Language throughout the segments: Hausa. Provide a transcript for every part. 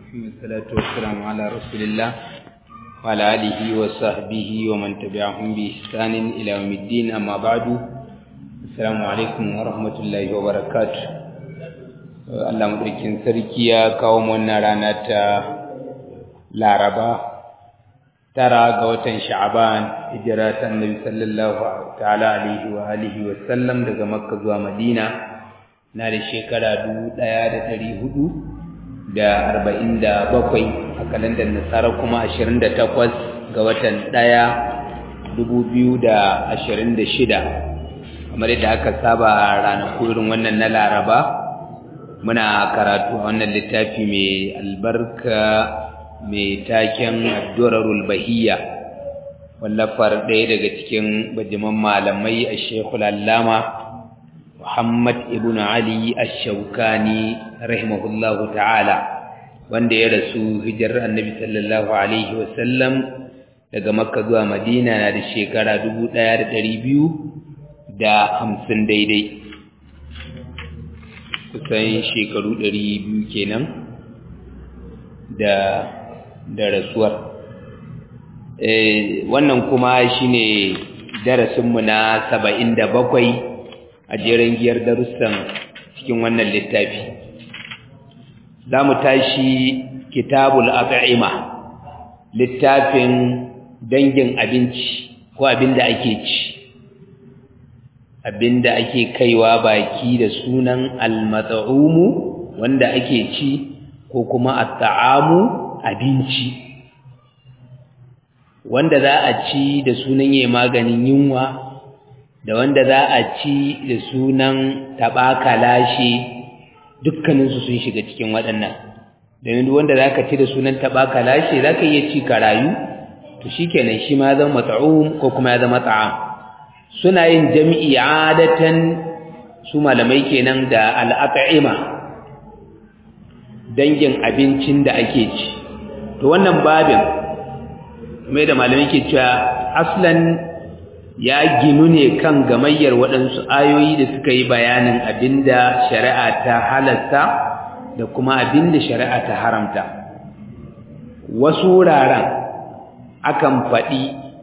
والصلاة والسلام على رسول الله وعلى آله وصحبه ومن تبعهم بإحسان إلى يوم الدين أما بعد السلام عليكم ورحمة الله وبركاته Allah madaukin sarki ya kawo wannan rana ta Laraba tara ga watan Sha'ban hijira ta Annabi sallallahu ta'ala alaihi wa alihi wa sallam daga Makka zuwa Madina na da shekara 1400 da arba'in da bakwai a kalandar nasara kuma ashirin da takwas ga watan ɗaya dubu biyu da ashirin da shida kamar yadda aka saba ranaku irin wannan na laraba muna karatu a wannan littafi mai albarka mai taken addurarul bahiyya wallafar ɗaya daga cikin bajiman malamai a shekul allama Muhammad ibn Ali Ash-Shawkani rahimahullahu ta'ala wanda ya rasu hijirar Annabi sallallahu alaihi wasallam daga Makka zuwa Madina na da shekara 1250 daidai kusan shekaru 200 kenan da da rasuwar eh wannan kuma shine darasinmu na 77 a jerin giyar darussan cikin wannan littafi za mu tashi kitabul at'ima littafin dangin abinci ko abinda ake ci abinda ake kaiwa baki da sunan al-mat'umu wanda ake ci ko kuma at-ta'amu abinci wanda za a ci da sunan yayi maganin yunwa da wanda za a ci da sunan taɓaka lashe dukkaninsu sun shiga cikin waɗannan domin wanda za ka ci da sunan taɓaka lashe za ka iya ci ka rayu to shi kenan shi ma zama mata'um ko kuma ya zama ta'am suna yin jami'i adatan su malamai kenan da al'at'ima dangin abincin da ake ci to wannan babin mai da malamai ke cewa aslan ya ginu ne kan gamayyar waɗansu ayoyi da suka yi bayanin abinda shari'a ta halatta da kuma abinda shari'a ta haramta wasu wuraren akan faɗi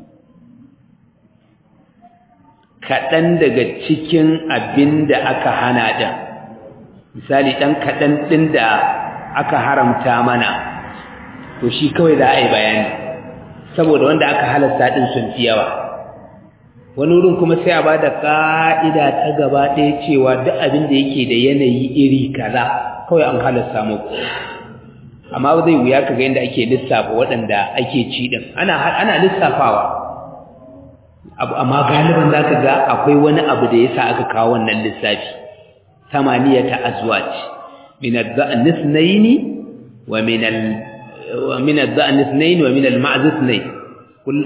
kaɗan daga cikin abinda aka hana ɗin misali ɗan kaɗan ɗin da aka haramta mana to shi kawai za a yi bayani saboda wanda aka halatta ɗin sun fi yawa wani wurin kuma sai a ba da ƙa'ida ta gaba ɗaya cewa duk abin da yake da yanayi iri kaza kawai an halasta muku amma zai wuya ka ga yadda ake lissafa waɗanda ake ci ɗin ana lissafawa amma galiban za ka ga akwai wani abu da ya sa aka kawo wannan lissafi samaniya ta azwaj min al-dha'nis naini wa min al-min al-dha'nis naini wa min al-ma'z naini قل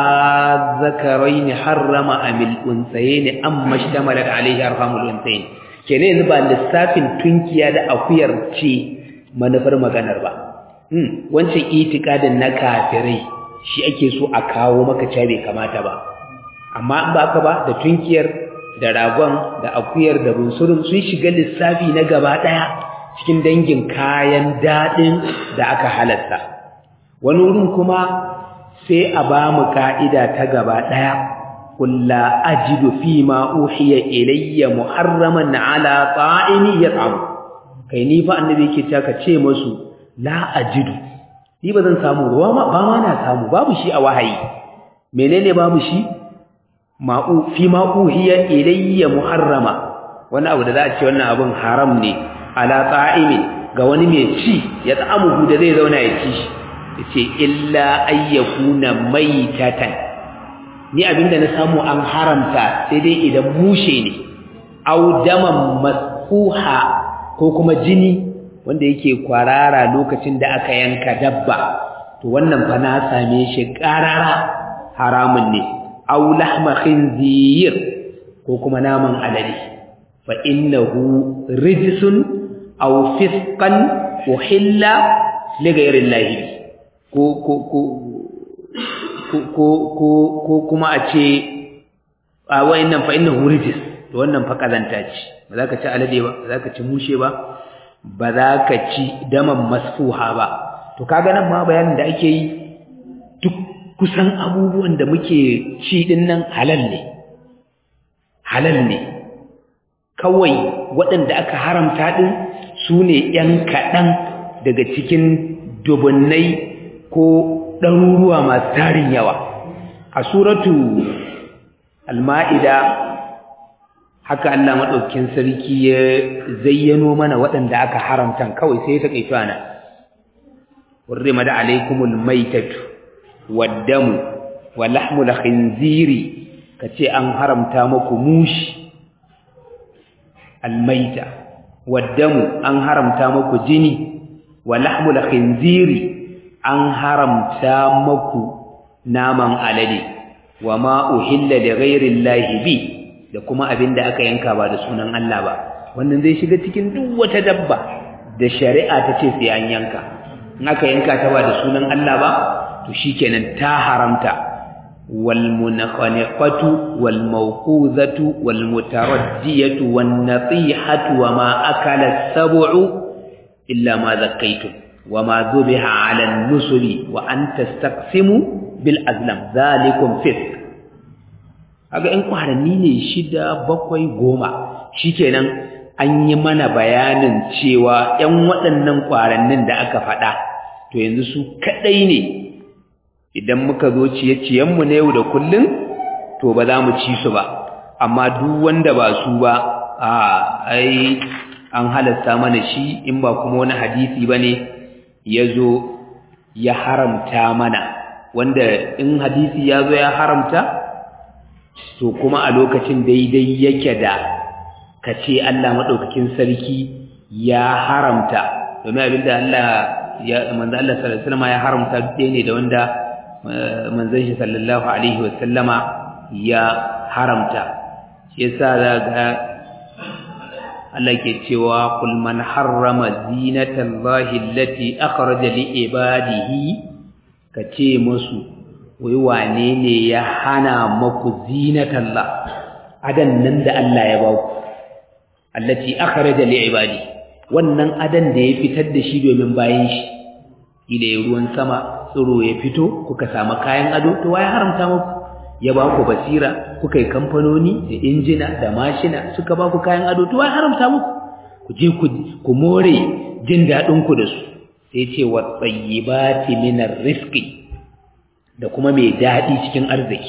آذكرين حرم أم الأنثيين أما اشتملت عليه أرحام الأنثيين kene yanzu ba lissafin tunkiya da akuyar ce manufar maganar ba hmm wancan itikadin na kafirai shi ake so a kawo maka cewa bai kamata ba amma in ba ka ba da tunkiyar da ragon da akuyar da bunsurun sun shiga lissafi na gaba daya cikin dangin kayan dadin da aka halatta wani wurin kuma sai a ba mu ka'ida ta gaba ɗaya, kulla ajidu fi ma uhiya ilayya muharraman ala ta'ini ya tsamu, kai ni fa annabi yake ta ka ce masu la ajidu, ni ba zan samu ruwa ma ba ma na samu babu shi a wahayi, menene babu shi? fi ma uhiya ilayya muharrama, wani abu da za a ce wannan abin haram ne, ala ta'ini ga wani mai ci ya tsamu da zai zauna ya ci shi. ce illa ayyakuna maitatan ni abinda na samu an haramta sai dai idan mushe ne au daman masfuha ko kuma jini wanda yake kwarara lokacin da aka yanka dabba to wannan fa na same shi karara haramun ne au lahma khinzir ko kuma naman alade fa innahu rijsun aw fisqan uhilla li ghayri llahi ko ko ko ko ko ko kuma a ce a wayannan fa innahu rijis to wannan fa kazanta ce ba za ka ci alade ba ba za ka ci mushe ba ba za ka ci daman masfuha ba to kaga nan ma bayanin da ake yi duk kusan abubuwan da muke ci din nan halal ne halal ne kawai waɗanda aka haramta din su ne ‘yan kaɗan daga cikin dubunnai ko ɗaruruwa masu tarin yawa a suratu al-ma'ida haka Allah maɗaukin sarki ya zayyano mana waɗanda aka haramta kawai sai ta kaito ana hurrimat alaykumul maytatu wad-damu wa lahmul khinziri kace an haramta muku mushi al-mayta wad-damu an haramta muku jini wa lahmul khinziri an haramta muku naman alade wa ma uhilla li ghairi llahi bi da kuma abinda aka yanka ba da sunan Allah ba wannan zai shiga cikin duk wata dabba da shari'a ta ce sai an yanka in aka yanka ta ba da sunan Allah ba to shikenan ta haramta wal munkhaniqatu wal mawquzatu wal mutaraddiyatu wan natihatu wa ma akala sab'u illa ma zakkaytum wa ma dhubiha 'ala an-nusubi wa an tastaqsimu bil azlam zalikum fisq kaga in kwaranni ne shida bakwai goma shikenan an yi mana bayanin cewa ƴan waɗannan kwarannin da aka faɗa to yanzu su kadai ne idan muka zo ciye-ciyen mu na yau da kullun to ba za mu ci su ba amma duk wanda ba su ba a ai an halasta mana shi in ba kuma wani hadisi bane yazo ya haramta mana wanda in hadisi ya zo ya haramta to kuma a lokacin daidai yake da ka ce Allah maɗaukakin sarki ya haramta domin abinda Allah ya manzo Allah sallallahu alaihi wasallam ya haramta ɗaya ne da wanda manzon shi sallallahu alaihi wasallama ya haramta shi yasa daga Allah ke cewa kul man harrama zinatallahi allati akhraja li ibadihi ka ce musu wai wane ne ya hana maku zinatallah adan nan da Allah ya ba ku allati akhraja li ibadi wannan adan da ya fitar da shi domin bayan shi ida ya ruwan sama tsiro ya fito kuka samu kayan ado to wai haramta muku ya ba ku basira kuka yi kamfanoni da injina da mashina suka ba ku kayan ado to wai haramta muku ku je ku more jin daɗin ku da su sai ce wa tsayyibati minar rizqi da kuma mai daɗi cikin arziki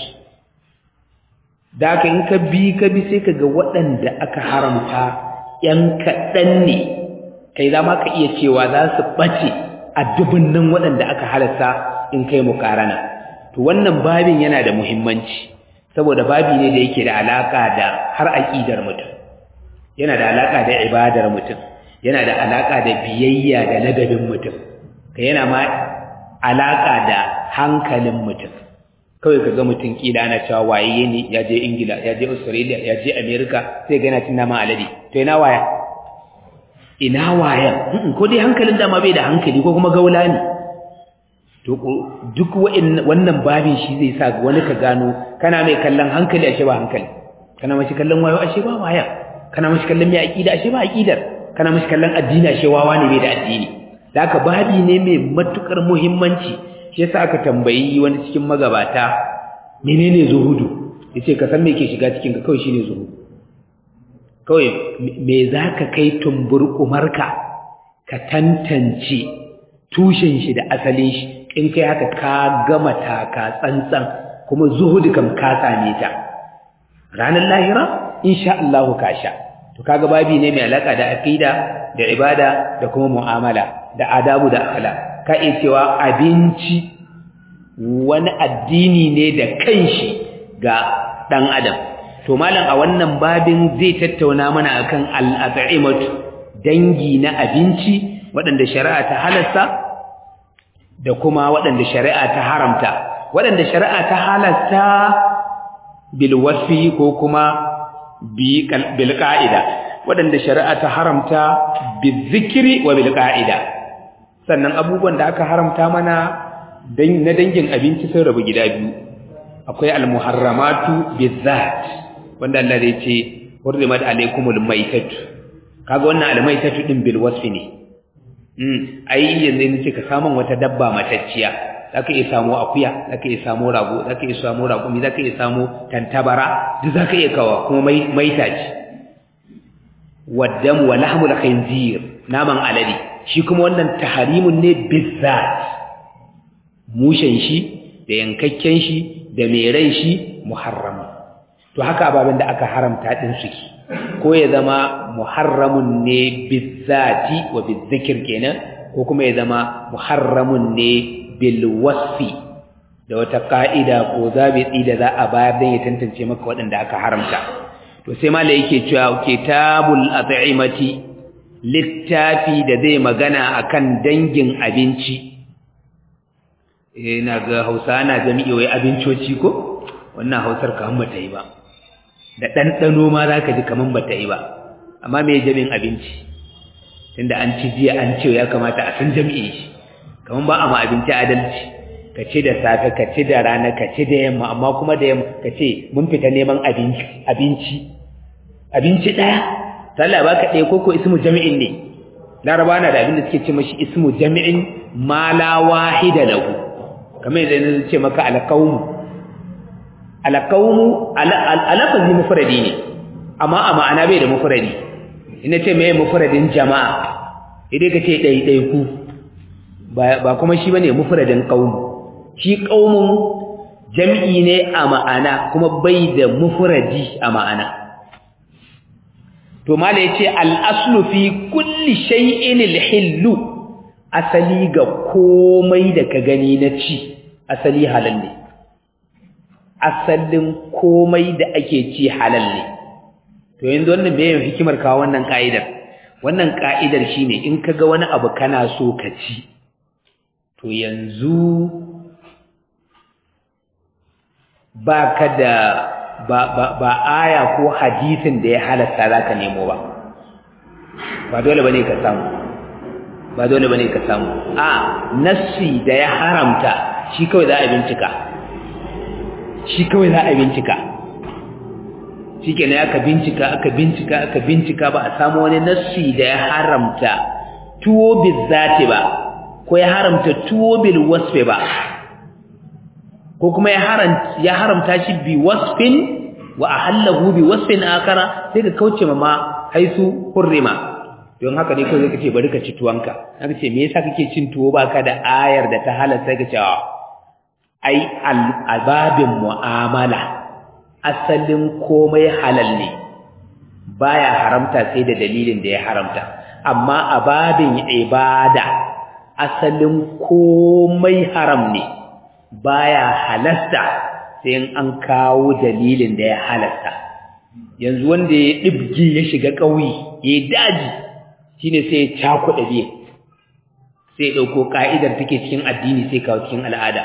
da aka in ka bi ka bi sai ka ga waɗanda aka haramta ‘yan kaɗan ne kai za ma ka iya cewa za su ɓace a dubunnin waɗanda aka halatta in kai mukarana to wannan babin yana da muhimmanci saboda babi ne da yake da alaƙa da har aƙidar mutum yana da alaƙa da ibadar mutum yana da alaƙa da biyayya da ladabin mutum ka yana ma alaƙa da hankalin mutum kawai ka ga mutum kila ana cewa waye ne ya je ingila ya je australia ya je america sai ga yana cin nama alade to ina waya ina waya ko dai hankalin dama bai da hankali ko kuma gaula ne to duk wannan babin shi zai sa wani ka gano kana mai kallon hankali ashe ba hankali kana mashi kallon wayo ashe ba waya kana mashi kallon mai aqida ashe ba aqidar kana mashi kallon addini ashe wawa ne bai da addini da haka babi ne mai matukar muhimmanci shi yasa aka tambayi wani cikin magabata menene zuhudu yace ka san me ke shiga cikin ka kawai shine zuhudu kawai me zaka kai tumbur umarka ka tantance tushen shi da asalin shi in kai haka ka gama taka tsantsan kuma zuhudu kam ka same ta ranar lahira insha Allah ka sha to kaga babi ne mai alaka da aqida da ibada da kuma mu'amala da adabu da akhlaq ka iya cewa abinci wani addini ne da kanshi ga ɗan adam to malam a wannan babin zai tattauna mana akan al'at'imatu dangi na abinci waɗanda shari'a ta halasta da kuma waɗanda shari'a ta haramta waɗanda shari'a ta halasta bil wasfi ko kuma bil qa'ida waɗanda shari'a ta haramta bil zikri wa bil qa'ida sannan abubuwan da aka haramta mana na dangin abinci sun rabu gida biyu akwai almuharramatu bizat wanda Allah zai ce hurrimat alaykumul maytatu kaga wannan almaytatu din bil wasfi ne ai yanzu ne ce ka samun wata dabba matacciya zaka iya samu akuya zaka iya samu rago zaka iya samu raƙumi zaka iya samu tantabara duk zaka iya kawa kuma mai maita ce waddam wa lahmul khinzir naman alade shi kuma wannan taharimun ne bizzat mushen shi da yankakken shi da mai rai shi muharram to haka ababen da aka haramta din suke ko ya zama muharramun ne bizzati wa bizzikir kenan ko kuma ya zama muharramun ne bil wasfi da wata ka'ida ko zabiti da za a bayar don ya tantance maka waɗanda aka haramta to sai mala yake cewa kitabul at'imati littafi da zai magana akan dangin abinci ina ga Hausa na jami'i wai abincoci ko wannan Hausar kaman bata yi ba da ɗanɗano ma za ka ji kaman bata yi ba amma me jami'in abinci tunda an ci jiya an ce ya kamata a san jami'i shi kaman ba a ma abinci adalci ka ce da safe ka ce da rana ka ce da yamma amma kuma da yamma ka ce mun fita neman abinci abinci abinci ɗaya sallah ba ka ɗaya ko ko ismu jami'in ne laraba na da abin da suke ce mashi ismu jami'in ma la wahida lahu kamar yadda na ce maka alqaumu alqaumu alafazi mufradi ne amma a ma'ana bai da mufradi ina ce mai mufradin jama'a idan ka ce ɗaiɗaiku ba kuma shi bane mufradin qaumu shi qaumun jam'i ne a ma'ana kuma bai da mufradi a ma'ana to mala yace al-aslu fi kulli shay'in al-hillu asali ga komai da ka gani na ci asali halal ne asalin komai da ake ci halal ne to yanzu wannan me yin hikimar kawo wannan ka'idar wannan ka'idar shine in kaga wani abu kana so ka ci to yanzu ba ka da ba, ba, ba aya ko hadisin da ya halatta za ka nemo ba ba dole ba ne ka samu ba dole ba ne ka samu a nassi da ya haramta shi kawai za a bincika shi kawai za a bincika shi ke aka bincika aka bincika aka bincika ba a samu wani nassi da ya haramta tuwo bizzati ba ko ya haramta tuwo bil wasfe ba ko kuma ya haramta ya haramta shi bi wasfin wa ahallahu bi wasfin akara sai ka kauce ma ma haisu hurrima don haka ne kawai zaka ce bari ka ci tuwanka haka ce me yasa kake cin tuwo baka da ayar da ta halatta ka ce ai al-ababin mu'amala asalin komai halal ne baya haramta sai da dalilin da ya haramta amma a babin ibada asalin komai haram ne baya halasta sai an kawo dalilin da ya halasta yanzu wanda ya dibgi ya shiga ƙauye ya daji shine sai ya cakuɗa biye sai ya ɗauko ka'idar take cikin addini sai kawo cikin al'ada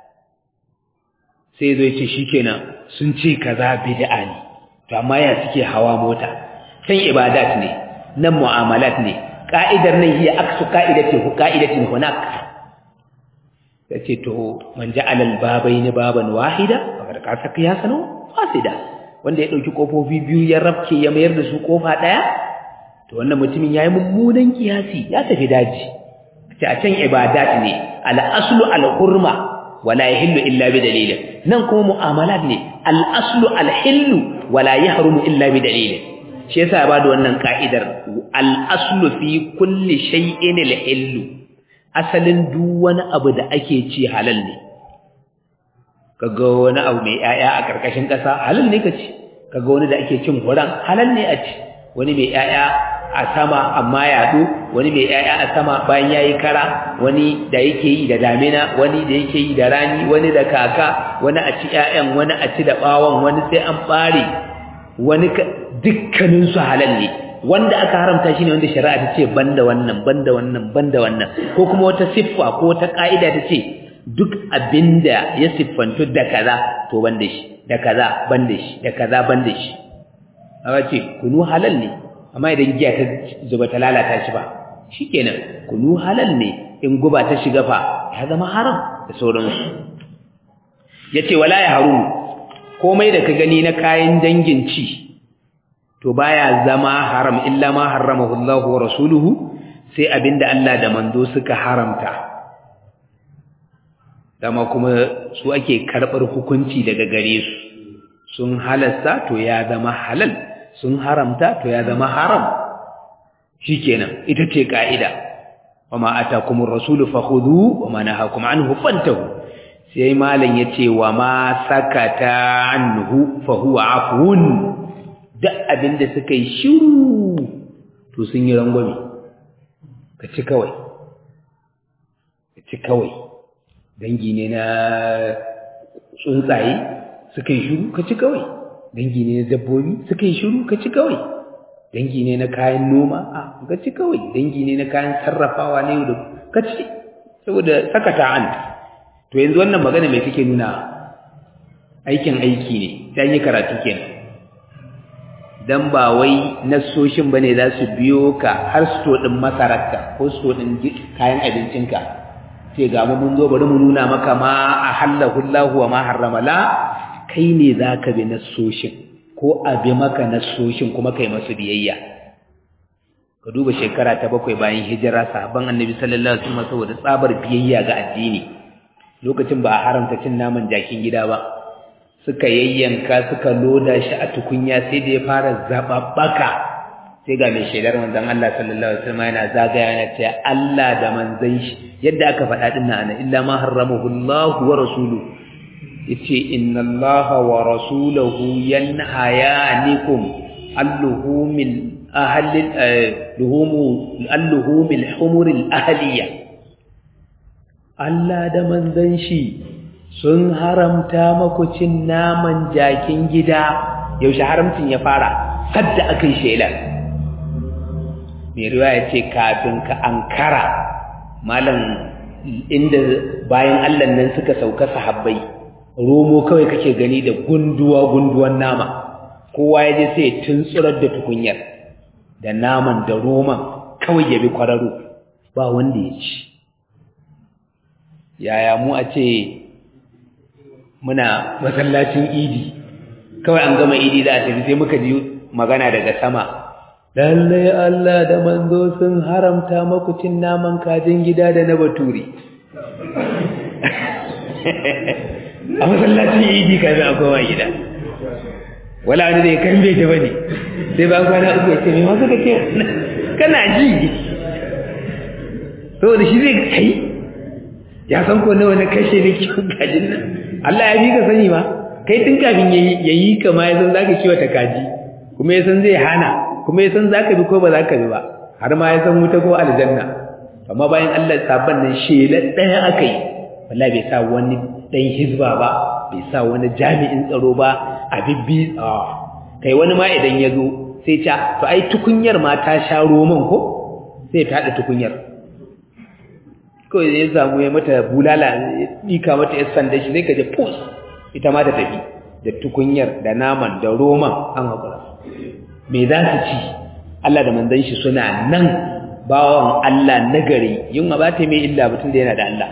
sai zai ce shikenan sun ce kaza bid'a ne to amma ya suke hawa mota can ibadat ne nan mu'amalat ne ka'idar nan hiya aksu ka'idati hu ka'idatin hunak yace to man ja'ala al-babaini baban wahida kamar ka saka ya sano fasida wanda ya dauki kofofi biyu ya rabke ya mayar da su kofa daya to wannan mutumin yayi mummunan kiyasi ya tafi daji ce a can ibadat ne al-aslu al-hurma wala yahillu illa bi dalilin nan kuma mu'amalat ne al-aslu al-hillu wala yahrumu illa bi dalilin shi yasa ya bada wannan ka'idar al-aslu fi kulli shay'in al-hillu asalin duk wani abu da ake ci halal ne kaga wani abu mai yaya a karkashin kasa halal ne kaci kaga wani da ake cin huran halal ne a ci wani mai yaya a sama amma yaɗo wani mai yaya a sama bayan yayi kara wani da yake yi da damina wani da yake yi da rani wani da kaka wani a ci ƴaƴan wani a ci da bawon wani sai an bare wani dukkanin su halal ne wanda aka haramta shine wanda shari'a ta ce banda wannan banda wannan banda wannan ko kuma wata siffa ko wata ka'ida ta ce duk abinda ya siffantu da kaza to banda shi da kaza banda shi da kaza banda shi aka ce kunu halal ne amma idan giya ta zuba ta lalata shi ba shikenan kunu halal ne in guba ta shiga fa ya zama haram da sauransu yace wala ya harum komai da ka gani na kayan dangin ci to baya zama haram illa ma haramahu Allah wa rasuluhu sai abinda Allah da manzo suka haramta dama kuma su ake karɓar hukunci daga gare su sun halasta to ya zama halal sun haramta to ya zama haram shikenan ita ce ka'ida wama atakumur rasulu fakhudhu wama nahakum anhu fantahu sai malam yace wama sakata anhu fa huwa afun duk abinda suka yi shiru to sun yi rangwame ka ci kawai ka ci kawai dangi ne na tsuntsaye suka yi shiru ka ci kawai dangi ne na dabbobi suka yi shiru ka ci kawai dangi ne na kayan noma a ka ci kawai dangi ne na kayan sarrafawa na yau da ka ci saboda sakata an to yanzu wannan magana mai take nuna aikin aiki ne ta yi karatu kenan dan ba wai nassoshin bane za su biyo ka har sto din masararka ko sto din kayan abincinka sai ga mu mun zo bari mu nuna maka ma ahallahu Allahu wa ma harrama la kai ne zaka bi nassoshin ko a bi maka nassoshin kuma kai masu biyayya ka duba shekara ta bakwai bayan hijira sahabban annabi sallallahu alaihi wasallam saboda tsabar biyayya ga addini lokacin ba a haramta cin naman jakin gida ba suka yayyanka suka loda shi a tukunya sai da ya fara zababbaka sai ga mai shaidar manzon Allah sallallahu alaihi wasallam yana zagaya yana cewa Allah da manzon shi yadda aka faɗa din nan illa ma harramahu Allah wa rasuluhu yace inna Allah wa rasuluhu yanhayanikum alluhumil ahli luhumu alluhumil humuril ahliya Allah da manzon shi sun haramta maku cin naman jakin gida yaushe haramcin ya fara sadda aka yi shela mai riwaya ce kafin ka ankara malam inda bayan Allah nan suka sauka sahabbai romo kawai kake gani da gunduwa gunduwan nama kowa ya je sai tuntsurar da tukunyar da naman da roman kawai ya bi kwararo ba wanda ya ci yaya mu a ce muna masallacin idi kawai an gama idi za a tafi sai muka ji magana daga sama lallai Allah da manzo sun haramta maku cin naman kajin gida da na baturi a masallacin idi kafin a koma gida wala wani zai kan bai ta bane sai ba kwana uku ya ce mai masu kake kana ji saboda shi zai kai ya san ko nawa na kashe da kiwon kajin nan Allah ya fi ka sani ma kai tun kafin ya yi ka ma ya san za ka kiwata kaji kuma ya san zai hana kuma ya san za ka bi ko ba za ka bi ba har ma ya san wuta ko aljanna amma bayan Allah sabon nan shela ɗaya aka yi wallahi bai sa wani ɗan hizba ba bai sa wani jami'in tsaro ba a bibbi kai wani ma idan ya zo sai ta to ai tukunyar ma ta sha roman ko sai ta haɗa tukunyar kawai ya samu ya mata bulala ya ɗika mata ya sanda shi zai kaje pus ita ma ta tafi da tukunyar da naman da roman an haƙura me za su ci Allah da manzon shi suna nan bawan Allah nagari yin ba ta mai illa mutum da yana da Allah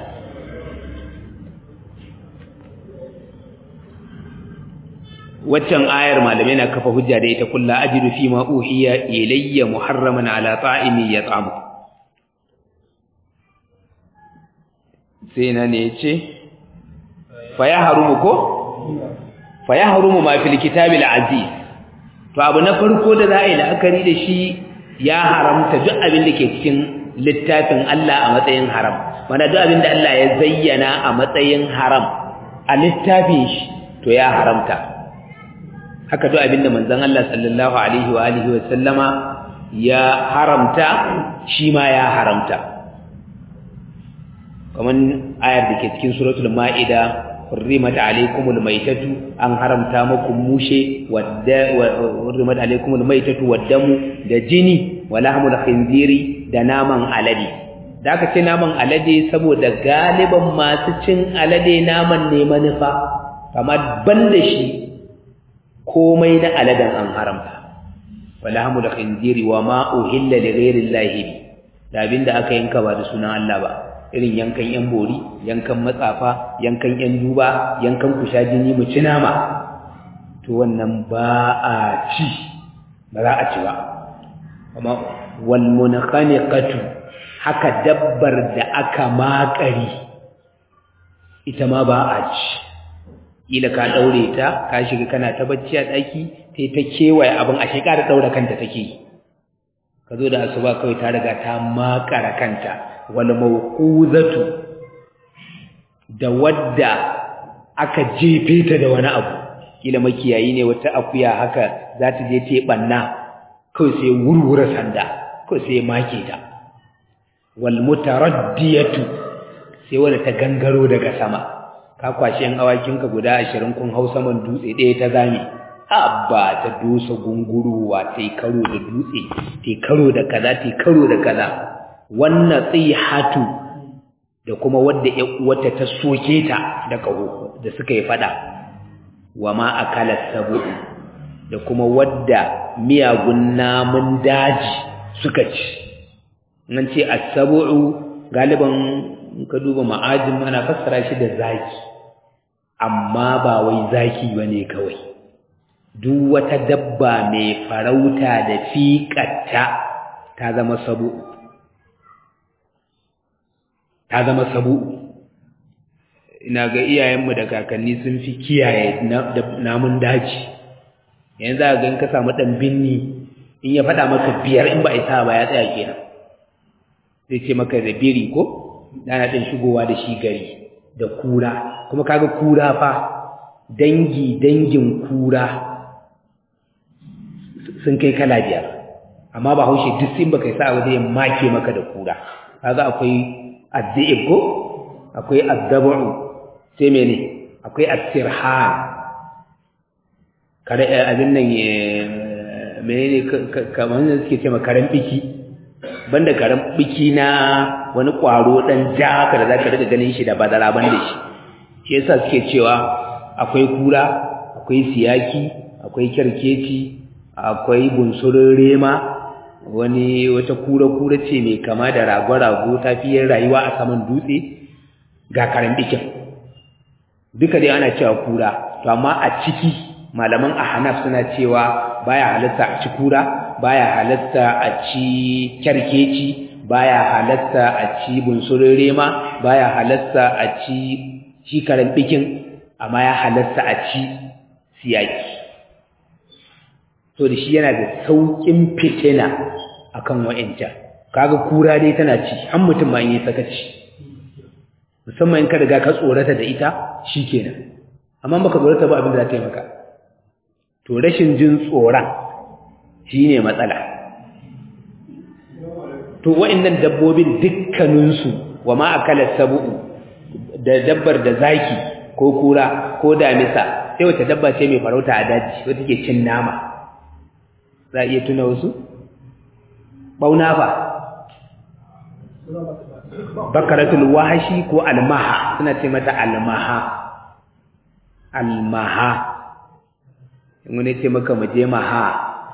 waccan ayar malamai na kafa hujja da ita kullu ajidu fi ma uhiya ilayya muharraman ala ta'imi yat'amu sai na ne yace fa ya harumu ko fa ya harumu ma fil kitabil aziz to abu na farko da za a yi la'akari da shi ya haramta duk abin da ke cikin littafin Allah a matsayin haram mana duk abin da Allah ya zayyana a matsayin haram a littafin shi to ya haramta haka duk abin da manzon Allah sallallahu alaihi wa alihi wa sallama ya haramta shi ma ya haramta kaman ayar da ke cikin suratul ma'ida حرمت عليكم الميتة أن حرمت مكم موشي وحرمت عليكم الميتة والدم da jini ولحم الخنزير da naman alade da aka ce naman alade saboda galiban masu cin alade naman ne manufa amma banda shi komai na aladen an haramta walahmu da khinziri wa ma uhilla li ghairi llahi da abinda aka yanka ba da sunan Allah ba irin yankan yan bori yankan matsafa yankan yan duba yankan kusha jini mu ci nama to wannan ba a ci ba za a ci ba amma wal munkhaniqatu haka dabbar da aka makari ita ma ba a ci ila ka daure ta ka shiga kana ta bacci a daki sai ta kewaye abin a shekara daura kanta take ka zo da asuba kawai ta riga ta makara kanta wal mawquzatu da wadda aka jefe ta da wani abu kila makiyayi ne wata akuya haka za ta je ta banna kawai sai wurwura sanda kawai sai make ta wal mutaraddiyatu sai wanda ta gangaro daga sama ka kwashi yan awakinka guda ashirin kun hau saman dutse ɗaya ta zame abba ta dosa gunguruwa ta karo da dutse ta karo da kaza ta karo da kaza wannan tsihatu da kuma wadda wata ta soke ta da kaho da suka yi fada wa ma akala sabu da kuma wadda miyagun namun daji suka ci nan ce as-sabu'u galiban ka duba ma'ajin ana fassara shi da zaki amma ba wai zaki bane kawai duk wata dabba mai farauta da fiƙatta ta zama sabu ta zama sabu ina ga iyayenmu da kakanni sun fi kiyaye namun daji yanzu za ga in ka samu ɗan binni in ya faɗa maka biyar in ba a isa ba ya tsaya kenan zai ce maka da biri ko ana ɗin shigowa da shi gari da kura kuma kaga kura fa dangi dangin kura sun kai kala biyar amma ba haushe duk sun baka sa waje make maka da kura kaga akwai addi'ib ko akwai addabu sai mene akwai asirhan kare abin nan menene kamar da suke cewa karen biki banda karen biki na wani kwaro dan ja ka da zaka riga ganin shi da badara banda shi shi yasa suke cewa akwai kura akwai siyaki akwai kyarkeci akwai bunsurin rema wani wata kura-kura ce mai kama da rago-rago ta fiye rayuwa a saman dutse ga karen bikin duka dai ana cewa kura to amma a ciki malaman ahnaf suna cewa baya halatta a ci kura baya halatta a ci kyarkeci baya halatta a ci bunsurin rema baya halatta a ci shi karen bikin amma ya halatta a ci siyaki to da shi yana da saukin fitina akan wa'inta kaga kura dai tana ci har mutum ma yi sakaci musamman in ka riga ka tsorata da ita shikenan amma baka tsorata ba abin da za ta yi maka to rashin jin tsoron shine matsala to wa'annan dabbobin dukkaninsu wa ma akala sabu'u da dabbar da zaki ko kura ko damisa sai wata dabba ce mai farauta a daji wata ke cin nama za a iya tuna wasu bauna fa bakaratul wahashi ko almaha suna ce mata almaha almaha wani ce maka muje maha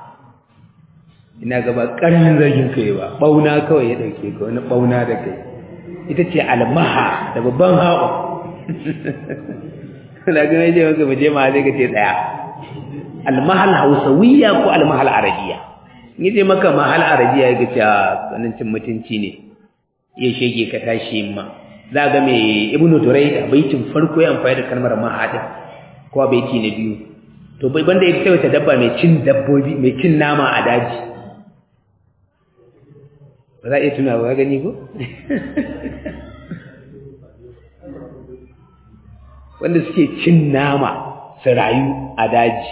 ina gaba ƙarfin zargin kai ba bauna kawai ya ɗauke ka wani bauna da kai ita ce almaha da babban haɓa na gane ce maka muje maha zai ka ce ɗaya almahal hausawiya ko almahal arabiya in ce maka mahal arabiya ya gace a tsanancin mutunci ne iya shege ka tashi ma za ga mai ibnu durai da baitin farko ya amfani da kalmar mahadin ko baiti na biyu to bai banda ita wata dabba mai cin dabbobi mai cin nama a daji ba za a iya tuna ba gani ko wanda suke cin nama su rayu a daji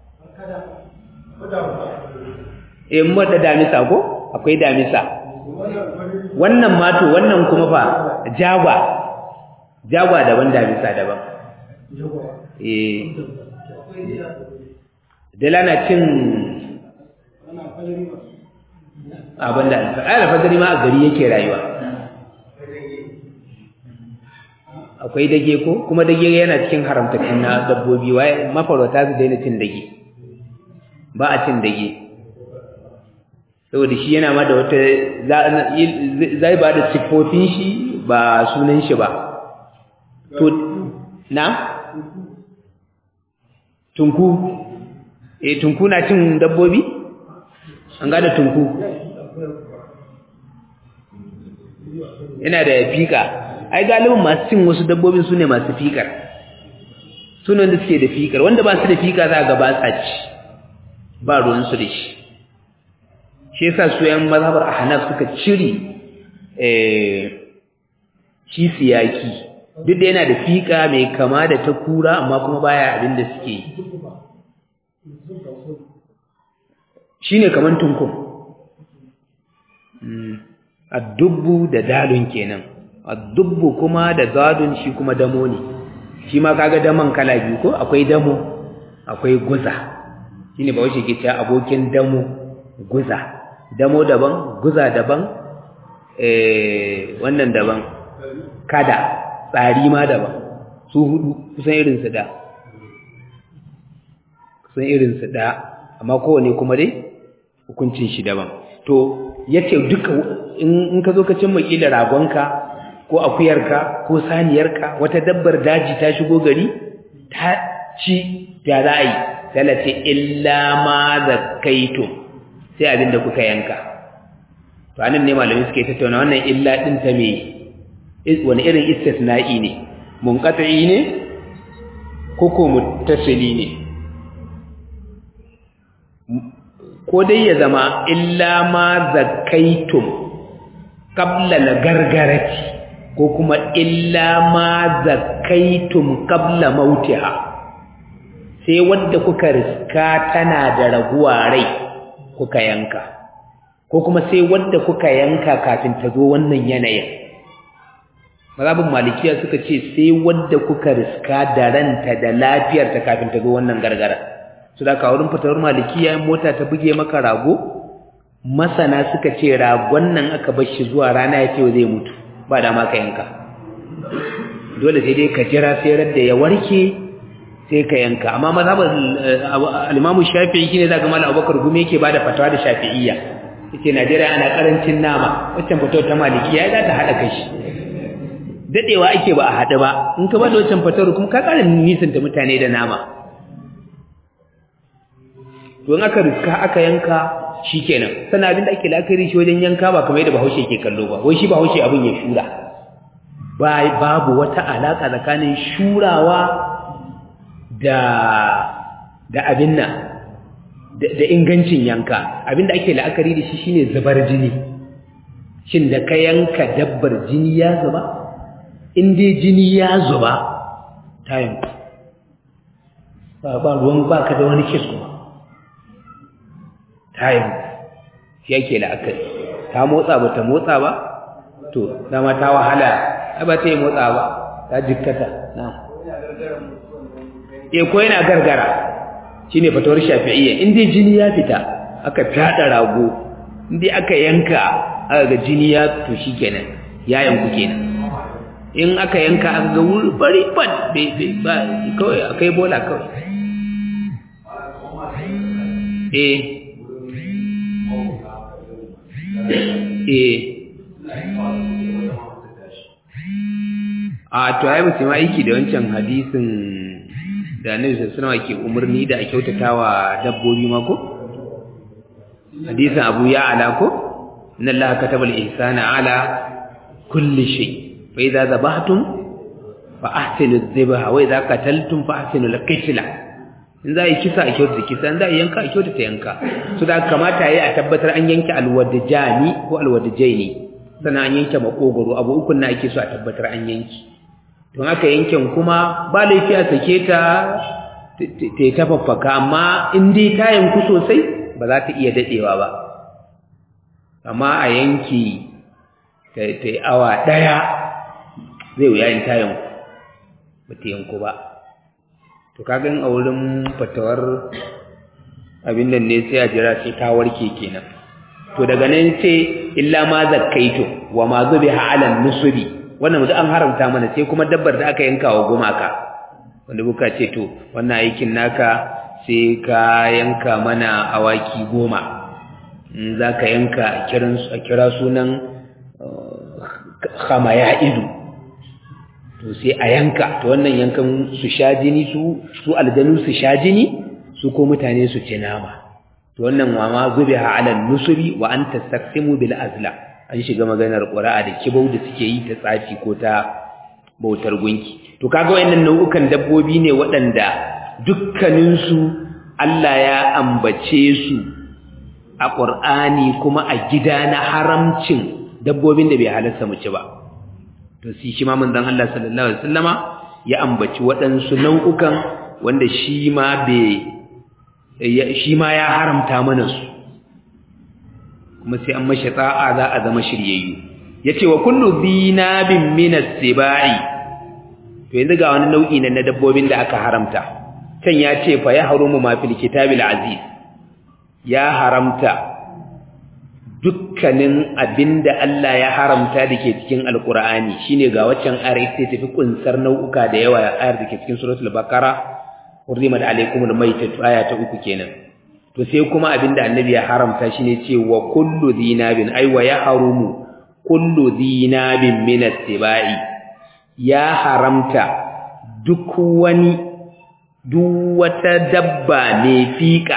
eh mu da damisa ko akwai damisa wannan mato wannan kuma fa jagwa jagwa daban damisa daban eh dala na cin abin da alfajari ma a gari yake rayuwa akwai dage ko kuma dage yana cikin haramtattun na dabbobi waye mafarauta su daina cin dage ba a cin dage saboda shi yana ma da wata zai ba da siffofin shi ba sunan shi ba to na tunku eh tunku na cin dabbobi an gada tunku yana da fika ai galibin masu cin wasu dabbobin su ne masu fikar su ne wanda suke da fikar wanda ba su da fika za ga ba sa ci ba ruwansu da shi shi yasa su yan mazhabar ahnaf suka cire shi siyaki duk da yana da fika mai kama da ta kura amma kuma baya abin da suke yi shine kaman tunkun addubbu da dalun kenan addubbu kuma da zadun shi kuma damo ne shi ma kaga daman kala biyu ko akwai damo akwai guza shine ba wace ke cewa abokin damo guza damo daban guza daban eh wannan daban kada tsari ma daban su hudu kusan irin su da kusan irin su da amma kowane kuma dai hukuncin shi daban to yace duka in ka zo ka cimma kila ragonka ko akuyarka ko saniyarka wata dabbar daji ta shigo gari ta ci ya za a yi talace illa ma zakaitum sai abin da kuka yanka to anan ne malamai suke tattauna wannan illa din ta me wani irin istisna'i ne munqati ne ko ko muttasili ne ko dai ya zama illa ma zakaitum qabla al-gargarati ko kuma illa ma zakaitum qabla mautiha sai wanda kuka riska tana da raguwa rai kuka yanka ko kuma sai wanda kuka yanka kafin ta zo wannan yanayin mazhabin malikiya suka ce sai wanda kuka riska da ranta da lafiyarta kafin ta zo wannan gargara su da wurin fitowar malikiya mota ta buge maka rago masana suka ce ragon nan aka bar shi zuwa rana ya ce zai mutu ba da ma ka yanka dole sai dai ka jira sai da ya warke sai ka yanka amma mazhabin al-Imam Shafi'i shine zaka mala Abubakar gume yake bada fatawa da Shafi'iyya yace Najeriya ana karancin nama waccan fatawar ta malikiya za ta hada kashi dadewa ake ba a hada ba in ka bada waccan fatawar kuma ka karin nisan ta mutane da nama don aka riska aka yanka shikenan sannan abin da ake la'akari shi wajen yanka ba kamar yadda Bahaushe ke kallo ba wai shi Bahaushe abin ya shura babu wata alaka tsakanin shurawa da da abin nan da ingancin yanka abin da ake la'akari da shi shine zubar jini shin da ka yanka dabbar jini ya zuba in dai jini ya zuba ta yanku ba ruwan baka da wani kis kuma tayin shi yake la'akari ta motsa ba ta motsa ba to dama ta wahala ai ba ta yi motsa ba ta jikkata na e ko yana gargara shine fatawar shafi'iyya in dai jini ya fita aka fada rago in dai aka yanka aka ga jini ya to shikenan ya yanku kenan in aka yanka aka ga wuri bari ban ba kawai akai bola kawai eh eh a to ai mutum aiki da wancan hadisin da Annabi sallallahu alaihi ke umarni da a kyautatawa dabbobi ma ko hadisin Abu Ya'la ko inna Allaha kataba al-ihsana ala kulli shay fa idza dhabhtum fa ahsinu adh-dhabha wa idza qataltum fa ahsinu al-qitla in za a yi kisa a kyautata kisa in za a yi yanka a kyautata yanka su da kamata yi a tabbatar an yanke alwadajani ko alwadajaini sannan an yanke makogoro abu ukun na ake so a tabbatar an yanki don aka yanken kuma ba laifi a sake ta ta ta faffaka amma in dai ta yanku sosai ba za ta iya dadewa ba amma a yanki ta yi awa ɗaya zai wuya in ta yanku ba ta yanku ba to kagan a wurin fatawar abin nan ne sai a jira sai ta warke kenan to daga nan sai illa ma zakkaitu wa ma zubiha ala nusubi wannan mutum an haramta mana sai kuma dabbar da aka yanka wa gumaka wanda buka ce to wannan aikin naka sai ka yanka mana awaki goma in za ka yanka a kira sunan khamaya idu to sai a yanka to wannan yankan su sha jini su su aljanu su sha jini su ko mutane su ci nama to wannan wa ma zubiha ala nusubi wa an tastaqsimu bil azla an shiga maganar ƙura'a da kibau da suke yi ta tsafi ko ta bautar gunki to kaga wayannan nau'ukan dabbobi ne waɗanda dukkaninsu Allah ya ambace su a Qur'ani kuma a gida na haramcin dabbobin da bai halarta mu ci ba to shi shi ma manzon Allah sallallahu alaihi wasallama ya ambaci waɗansu nau'ukan wanda shi ma bai shi ma ya haramta mana su kuma sai an mashi ta'a za a zama shiryayyu yace wa kullu dhinabin min as-sibai to yanzu ga wani nau'i na dabbobin da aka haramta can ya ce fa ya harumu ma fil kitabil aziz ya haramta dukkanin abinda Allah ya haramta dake cikin alqur'ani shine ga waccan ayar sai tafi kunsar nau'uka da yawa ayar dake cikin suratul baqara hurrimat alaykumul maytatu aya ta uku kenan to sai kuma abinda annabi ya haramta shine ce wa kullu dhinabin ay wa ya harumu kullu dhinabin min as-sibai ya haramta duk wani duk wata dabba mai fiƙa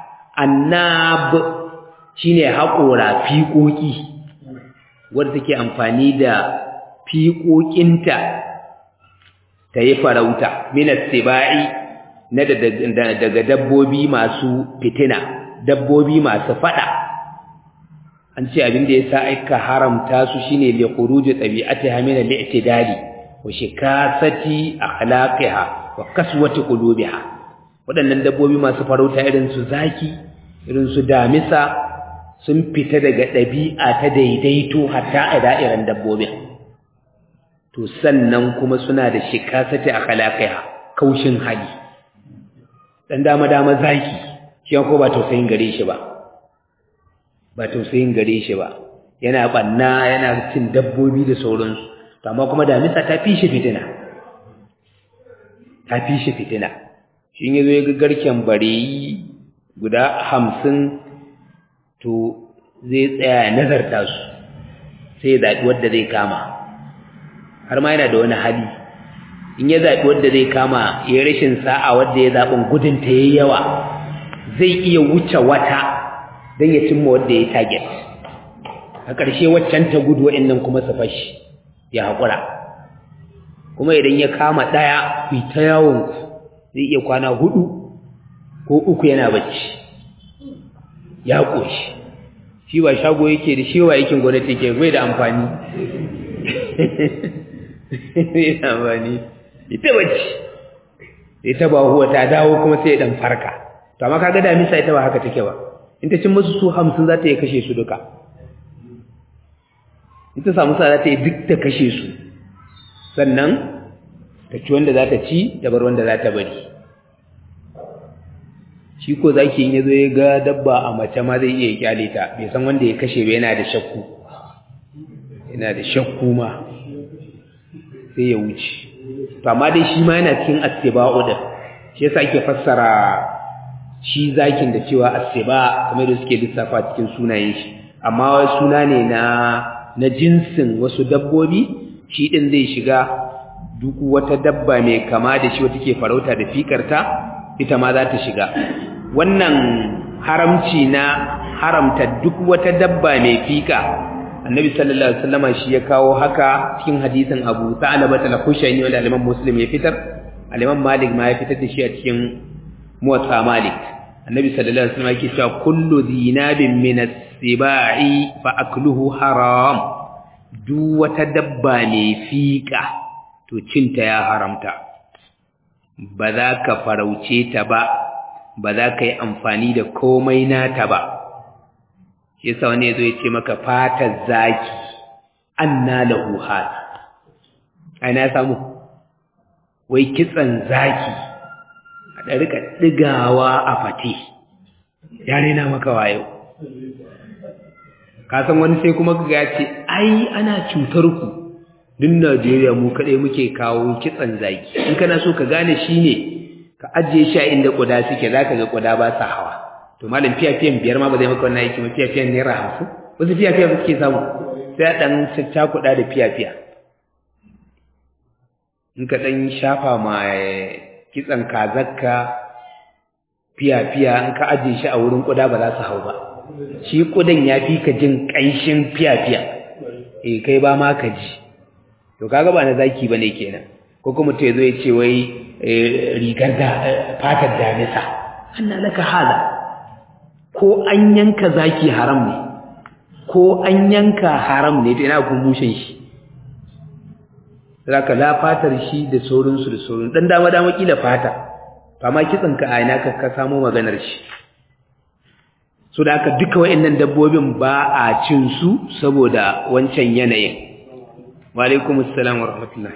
annab shine haƙora fiƙoƙi wanda take amfani da fiƙoƙinta ta yi farauta minas sibai na daga dabbobi masu fitina dabbobi masu fada an ce abin da yasa aka haramta su shine li khuruji tabi'atiha min al-i'tidali wa shikasati akhlaqiha wa kaswati qulubiha waɗannan dabbobi masu farauta irin su zaki irin su damisa sun fita daga ɗabi'a ta daidaito hatta a da'iran dabbobin to sannan kuma suna da shikasati akhlaqiha kaushin hali dan dama dama zaki shi ko ba tausayin gare shi ba ba tausayin gare shi ba yana banna yana cin dabbobi da sauransu to amma kuma damisa ta fi shi fitina ta fi shi fitina shi yazo ya ga garken bareyi guda hamsin to zai tsaya nazarta su sai ya zaɓi wadda zai kama har ma yana da wani hali in ya zaɓi wadda zai kama ya rashin sa'a wadda ya zaɓin gudunta ya yi yawa zai iya wuce wata don ya cimma wadda ya target a ƙarshe waccan ta gudu wa'annan kuma su fashi ya haƙura kuma idan ya kama ɗaya ku ta yawon zai iya kwana hudu ko uku yana bacci ya ƙoshi shi ba shago yake da shi wa yakin gwamnati ke bai da amfani bai da amfani ita bacci ita ba huwa ta dawo kuma sai ya dan farka to amma kaga damisa ita ba haka take ba in ta cin musu su 50 za ta yi kashe su duka in ta samu sa za ta yi duk ta kashe su sannan ta ci wanda za ta ci da bar wanda za ta bari shi ko zaki in yazo ya ga dabba a mace ma zai iya kyale ta bai san wanda ya kashe ba yana da shakku yana da shakku ma sai ya wuce to amma dai shi ma yana cikin attiba'u da shi yasa ake fassara shi zakin da cewa attiba kamar da suke lissafa cikin sunayen shi amma suna ne na na jinsin wasu dabbobi shi din zai shiga duk wata dabba mai kama da shi wata ke farauta da fikarta ita ma za ta shiga wannan haramci na haramta duk wata dabba mai fika annabi sallallahu alaihi wasallama shi ya kawo haka cikin hadisin Abu Sa'laba al-Khushani wanda al-Imam Muslim ya fitar al-Imam Malik ma ya fitar da shi a cikin Muwatta Malik annabi sallallahu alaihi wasallama yake cewa kullu dhinabin min as-sibai fa akluhu haram duk wata dabba mai fika to cinta ya haramta ba za ka farauce ta ba ba za ka yi amfani da komai nata ba shi yasa wani yazo ya ce maka fatar zaki anna lahu hal ai na samu wai kitsan zaki a da rika digawa a fate ya rena maka wayo ka san wani sai kuma ga ya ce ai ana cutar ku duk Najeriya mu kadai muke kawo kitsan zaki in kana so ka gane shine ka ajiye shi a inda kuda suke zaka ga kuda ba sa hawa to malam fiyafiyan biyar ma ba zai maka wannan aiki ba fiyafiyan naira hamsin wasu fiyafiya ba suke samu sai a ɗan cakuɗa da fiyafiya in ka ɗan shafa ma kitsan kazakka fiyafiya in ka ajiye shi a wurin kuda ba za su hau ba shi kudan ya fi ka jin ƙanshin fiyafiya eh kai ba ma ka ji to kaga ba na zaki bane kenan ko kuma to yazo ya ce wai rigar da fatar damisa anna laka hada ko an yanka zaki haram ne ko an yanka haram ne to ina kun mushin shi zaka la fatar shi da sauransu da sauran dan dama dama kila fata amma kitsin ka a ina ka ka samu maganar shi so da haka duka wayannan dabbobin ba a cin su saboda wancan yanayin wa alaikumus salam wa rahmatullah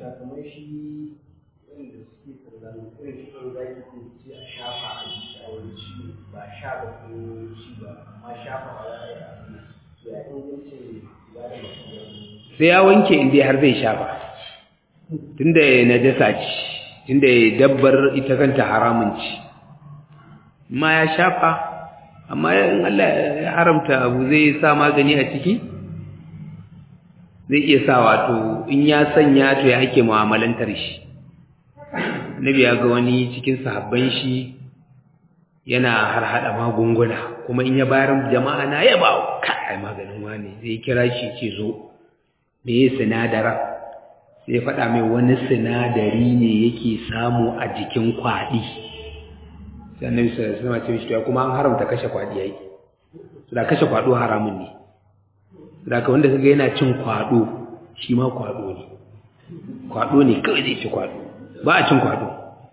sai ya wanke inda har zai shafa tunda najasa ce tunda dabbar ita kanta haramun ce ma ya shafa amma in Allah ya haramta abu zai sa magani a ciki zai iya sa wato in ya sanya to ya ake mu'amalantar shi Nabi ya ga wani cikin sahabban shi yana har hada magunguna kuma in ya bayar jama'a na yaba kai maganin wani zai kira shi ce zo me ya sinadara sai faɗa mai wani sinadari ne yake samu a jikin kwaɗi sai annabi sallallahu alaihi wasallam ce kuma an haramta kashe kwaɗi yayi su da kashe kwaɗo haramun ne da ka wanda kaga yana cin kwaɗo shi ma kwaɗo ne kwaɗo ne kawai zai ci kwaɗo ba a cin kwaɗo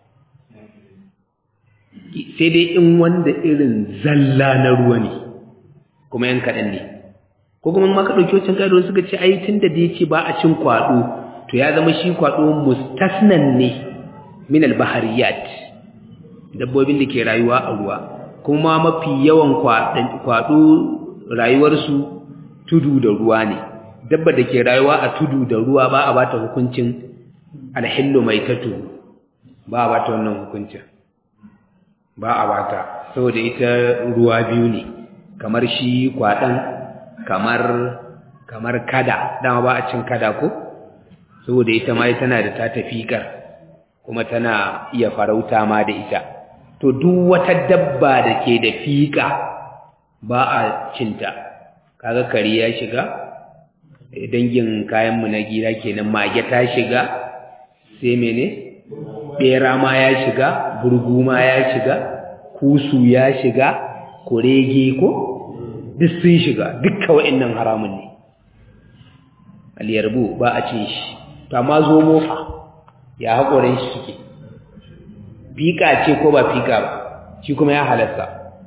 sai dai in wanda irin zalla na ruwa ne kuma yan kaɗan ne ko kuma ma ka ɗauki wancan ƙa'idar suka ce ai tun da dai ce ba a cin kwaɗo to ya zama shi kwaɗo mustasnan ne min albahariyat dabbobin da ke rayuwa a ruwa kuma mafi yawan kwaɗo rayuwarsu tudu da ruwa ne dabba da ke rayuwa a tudu da ruwa ba a bata hukuncin alhillu mai tatu ba a bata wannan hukuncin ba a bata saboda ita ruwa biyu ne kamar shi kwaɗan kamar kamar kada dama ba a cin kada ko saboda ita ma tana da ta tafikar kuma tana iya farauta ma da ita to duk wata dabba da ke da fika ba a cinta kaga kare ya shiga dangin kayanmu na gida kenan mage ta shiga sai mene bera ma ya shiga burgu ma ya shiga kusu ya shiga kurege ko duk sun shiga dukkan wa'annan haramun ne aliyarbu ba a cin shi to amma zo mofa ya haƙorin shi suke fika ce ko ba fika ba shi kuma ya halasta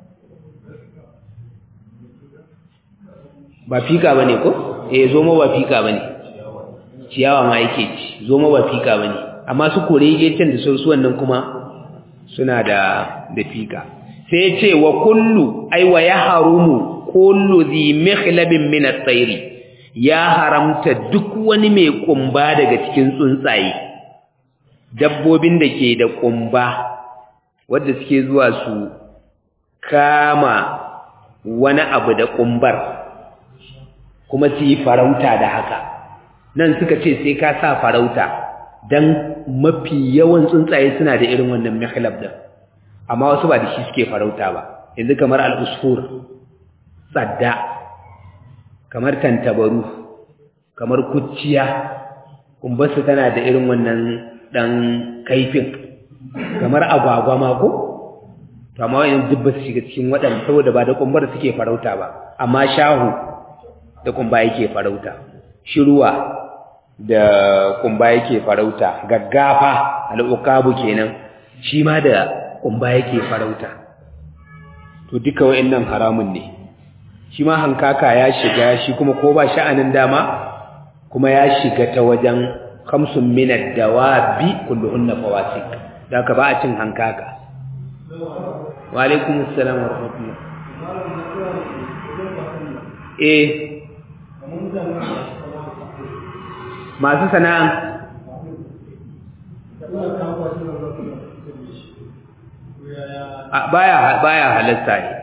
ba fika ba ne ko eh zo mo ba fika ba ne ciyawa ma yake ci zo mo ba fika ba ne amma su korege can da su wannan kuma suna da da fika sai ya ce wa kullu ai wa ya harumu kullu zi mikhlabin min at-tayr ya haramta duk wani mai kumba daga cikin tsuntsaye dabbobin da ke da kumba wanda suke zuwa su kama wani abu da kumbar kuma su yi farauta da haka nan suka ce sai ka sa farauta dan mafi yawan tsuntsaye suna da irin wannan mikhlab din amma wasu ba da shi suke farauta ba yanzu kamar al-usfur tsadda kamar tantabaru kamar kuciya kumbarsu tana da irin wannan dan kaifin kamar agwagwa ma ko to amma wayan duk ba su shiga cikin waɗanda saboda ba da kumbar suke farauta ba amma shahu da kumba yake farauta shiruwa da kumba yake farauta gaggafa al'ukabu kenan shi ma da kumba yake farauta to duka wayannan haramun ne shi ma hankaka ya shiga shi kuma ko ba sha'anin dama kuma ya shiga ta wajen khamsun min ad-dawabi kulluhunna fawasik da ka ba a cin hankaka wa alaikum assalam wa rahmatullah eh masu sana'a baya baya halatta ne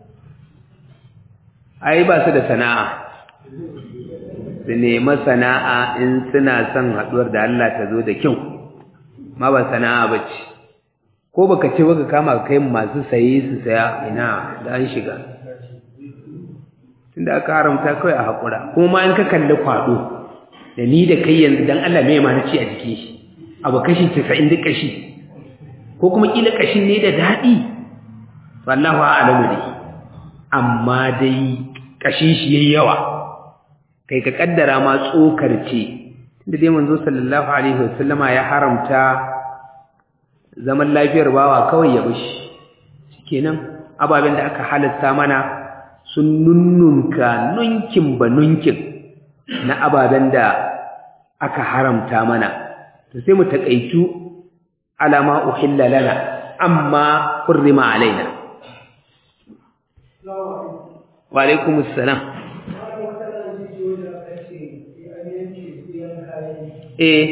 ai ba su da sana'a su nemi sana'a in suna son haɗuwar da Allah ta zo da kyau ma ba sana'a ba ce ko baka ce baka kama kai masu saye su saya ina da an shiga tunda aka haramta kawai a haƙura kuma ma in ka kalli kwaɗo da ni da kai yanzu dan Allah mai ma na ci a jikin shi abu kashi 90 duk kashi ko kuma kila kashin ne da daɗi wallahu a'lamu dai amma dai kashin shi yayi yawa kai ka kaddara ma tsokar ce tunda dai manzo sallallahu alaihi wasallama ya haramta zaman lafiyar bawa kawai ya bishi shikenan ababen da aka halatta mana sun nunnunka nunkin ba nunkin na ababen da aka haramta mana to sai mu takaitu alama uhilla lana amma hurrima alaina wa alaikum assalam eh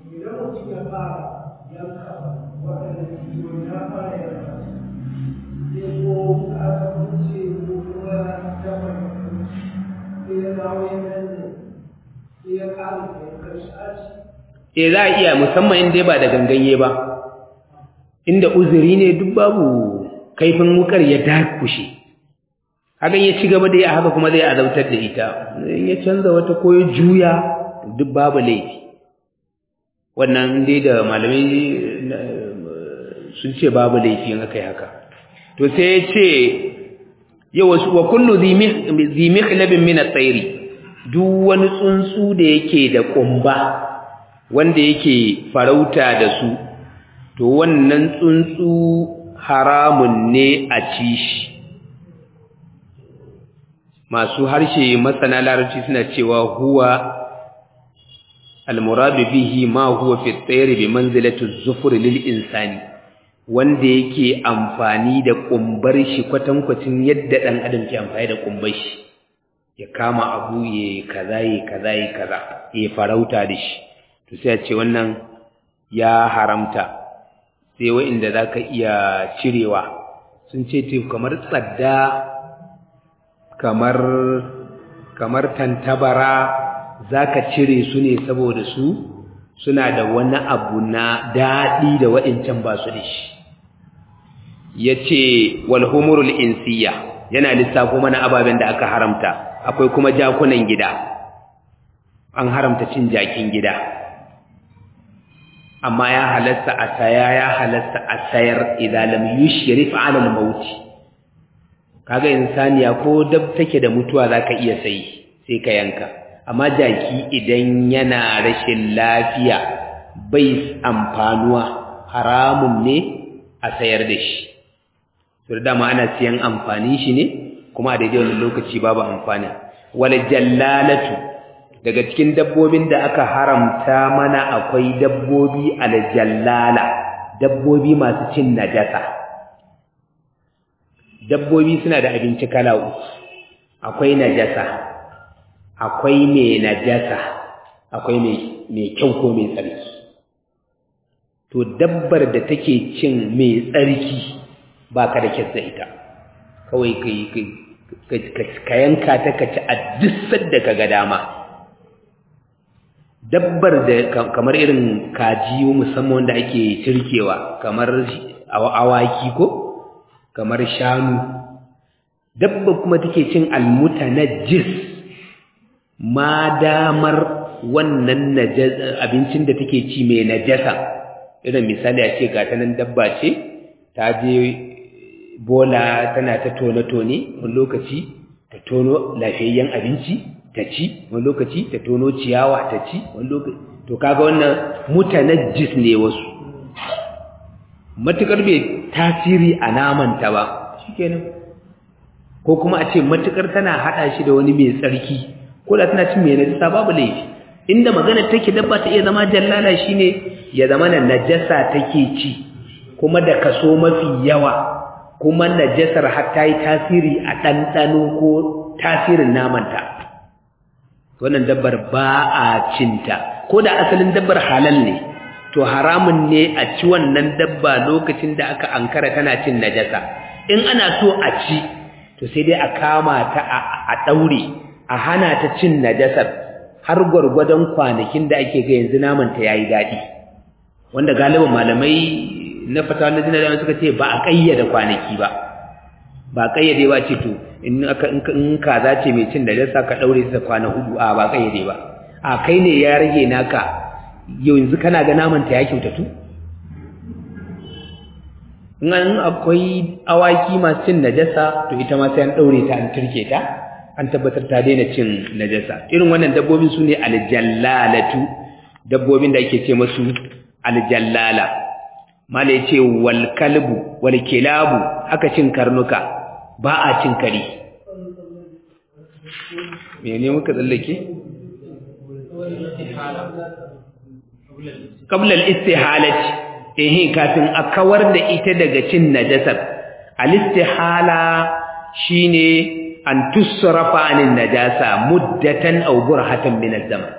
e za a iya musamman inda ba da ganganye ba inda uzuri ne duk babu kaifin wukar ya dakushe hakan ya ci gaba da ya haka kuma zai azautar da ita in ya canza wata ko ya juya duk babu laifi wannan dai da malamai sun ce babu laifi in aka yi haka to sai ya ce yau wasu wa kullu zimikhlabin min at-tayri duk wani tsuntsu da yake da kumba wanda yake farauta da su to wannan tsuntsu haramun ne a ci shi masu harshe masana larabci suna cewa huwa almuradu bihi ma huwa fi tsayri bi manzilati az-zufur lil insani wanda yake amfani da kumbar shi kwatankwacin yadda dan adam ke amfani da kumbar shi ya kama abu ya kaza ya kaza ya kaza ya farauta da shi to sai a ce wannan ya haramta sai wa'inda za ka iya cirewa sun ce te kamar tsadda kamar kamar tantabara za ka cire su ne saboda su suna da wani abu na daɗi da wa'incan ba su da shi ya ce walhumurul insiya yana lissafo mana ababen da aka haramta akwai kuma jakunan gida an haramta cin jakin gida amma ya halatta a saya ya halatta a sayar idan lam yushrif ala al-maut kaga insaniya ko dab take da mutuwa zaka iya sayi sai ka yanka amma jaki idan yana rashin lafiya bai amfanuwa haramun ne a sayar da shi to da dama ana siyan amfani shi ne kuma a daidai wannan lokaci babu amfani wal jallalatu daga cikin dabbobin da aka haramta mana akwai dabbobi aljallala dabbobi masu cin najasa dabbobi suna da abinci kala uku akwai najasa akwai mai najasa akwai mai kyau ko mai tsarki to dabbar da take cin mai tsarki ba ka da kyasta ita kawai ka yanka ta ka ci a duk da ka ga dama dabbar da kamar irin kaji musamman wanda ake cirkewa kamar awaki ko kamar shanu dabba kuma take cin almutanajjis ma damar wannan abincin da take ci mai najasa irin misali a ce ga ta nan dabba ce ta je bola tana ta tone-tone wani lokaci ta tono lafiyayyen abinci ta ci wani lokaci ta tono ciyawa ta ci wani lokaci to kaga wannan mutanajjis ne wasu matukar bai tasiri a namanta ba shikenan ko kuma a ce matukar tana hada shi da wani mai tsarki ko da tana cin mai najasa babu laifi inda magana take dabba ta iya zama jallala shine ya zama na najasa take ci kuma da kaso mafi yawa kuma najasar har ta yi tasiri a ɗanɗano ko tasirin namanta wannan dabbar ba a cinta ko da asalin dabbar halal ne to haramun ne a ci wannan dabba lokacin da aka ankara tana cin najasa in ana so a ci to sai dai a kama ta a ɗaure a hana ta cin najasar har gwargwadon kwanakin da ake ga yanzu namanta ya yi daɗi wanda galibin malamai na fatawa na jina suka ce ba a ƙayyade kwanaki ba ba a ƙayyade ba ce to in aka in kaza ce mai cin najasa ka daure ta kwana hudu a ba kayyade ba a kai ne ya rage naka yanzu kana ga naman ta ya kyautatu in akwai awaki masu cin najasa to ita ma sai an daure ta an turke ta an tabbatar ta daina cin najasa irin wannan dabbobin su ne aljallalatu dabbobin da ake ce masu aljallala mala ya ce wal kalbu wal kilabu haka cin karnuka ba a cin kare mene muka tsallake qabla al-istihalati eh kafin a kawar da ita daga cin najasar al-istihala shine an tusrafa anin najasa muddatan aw burhatan min az-zaman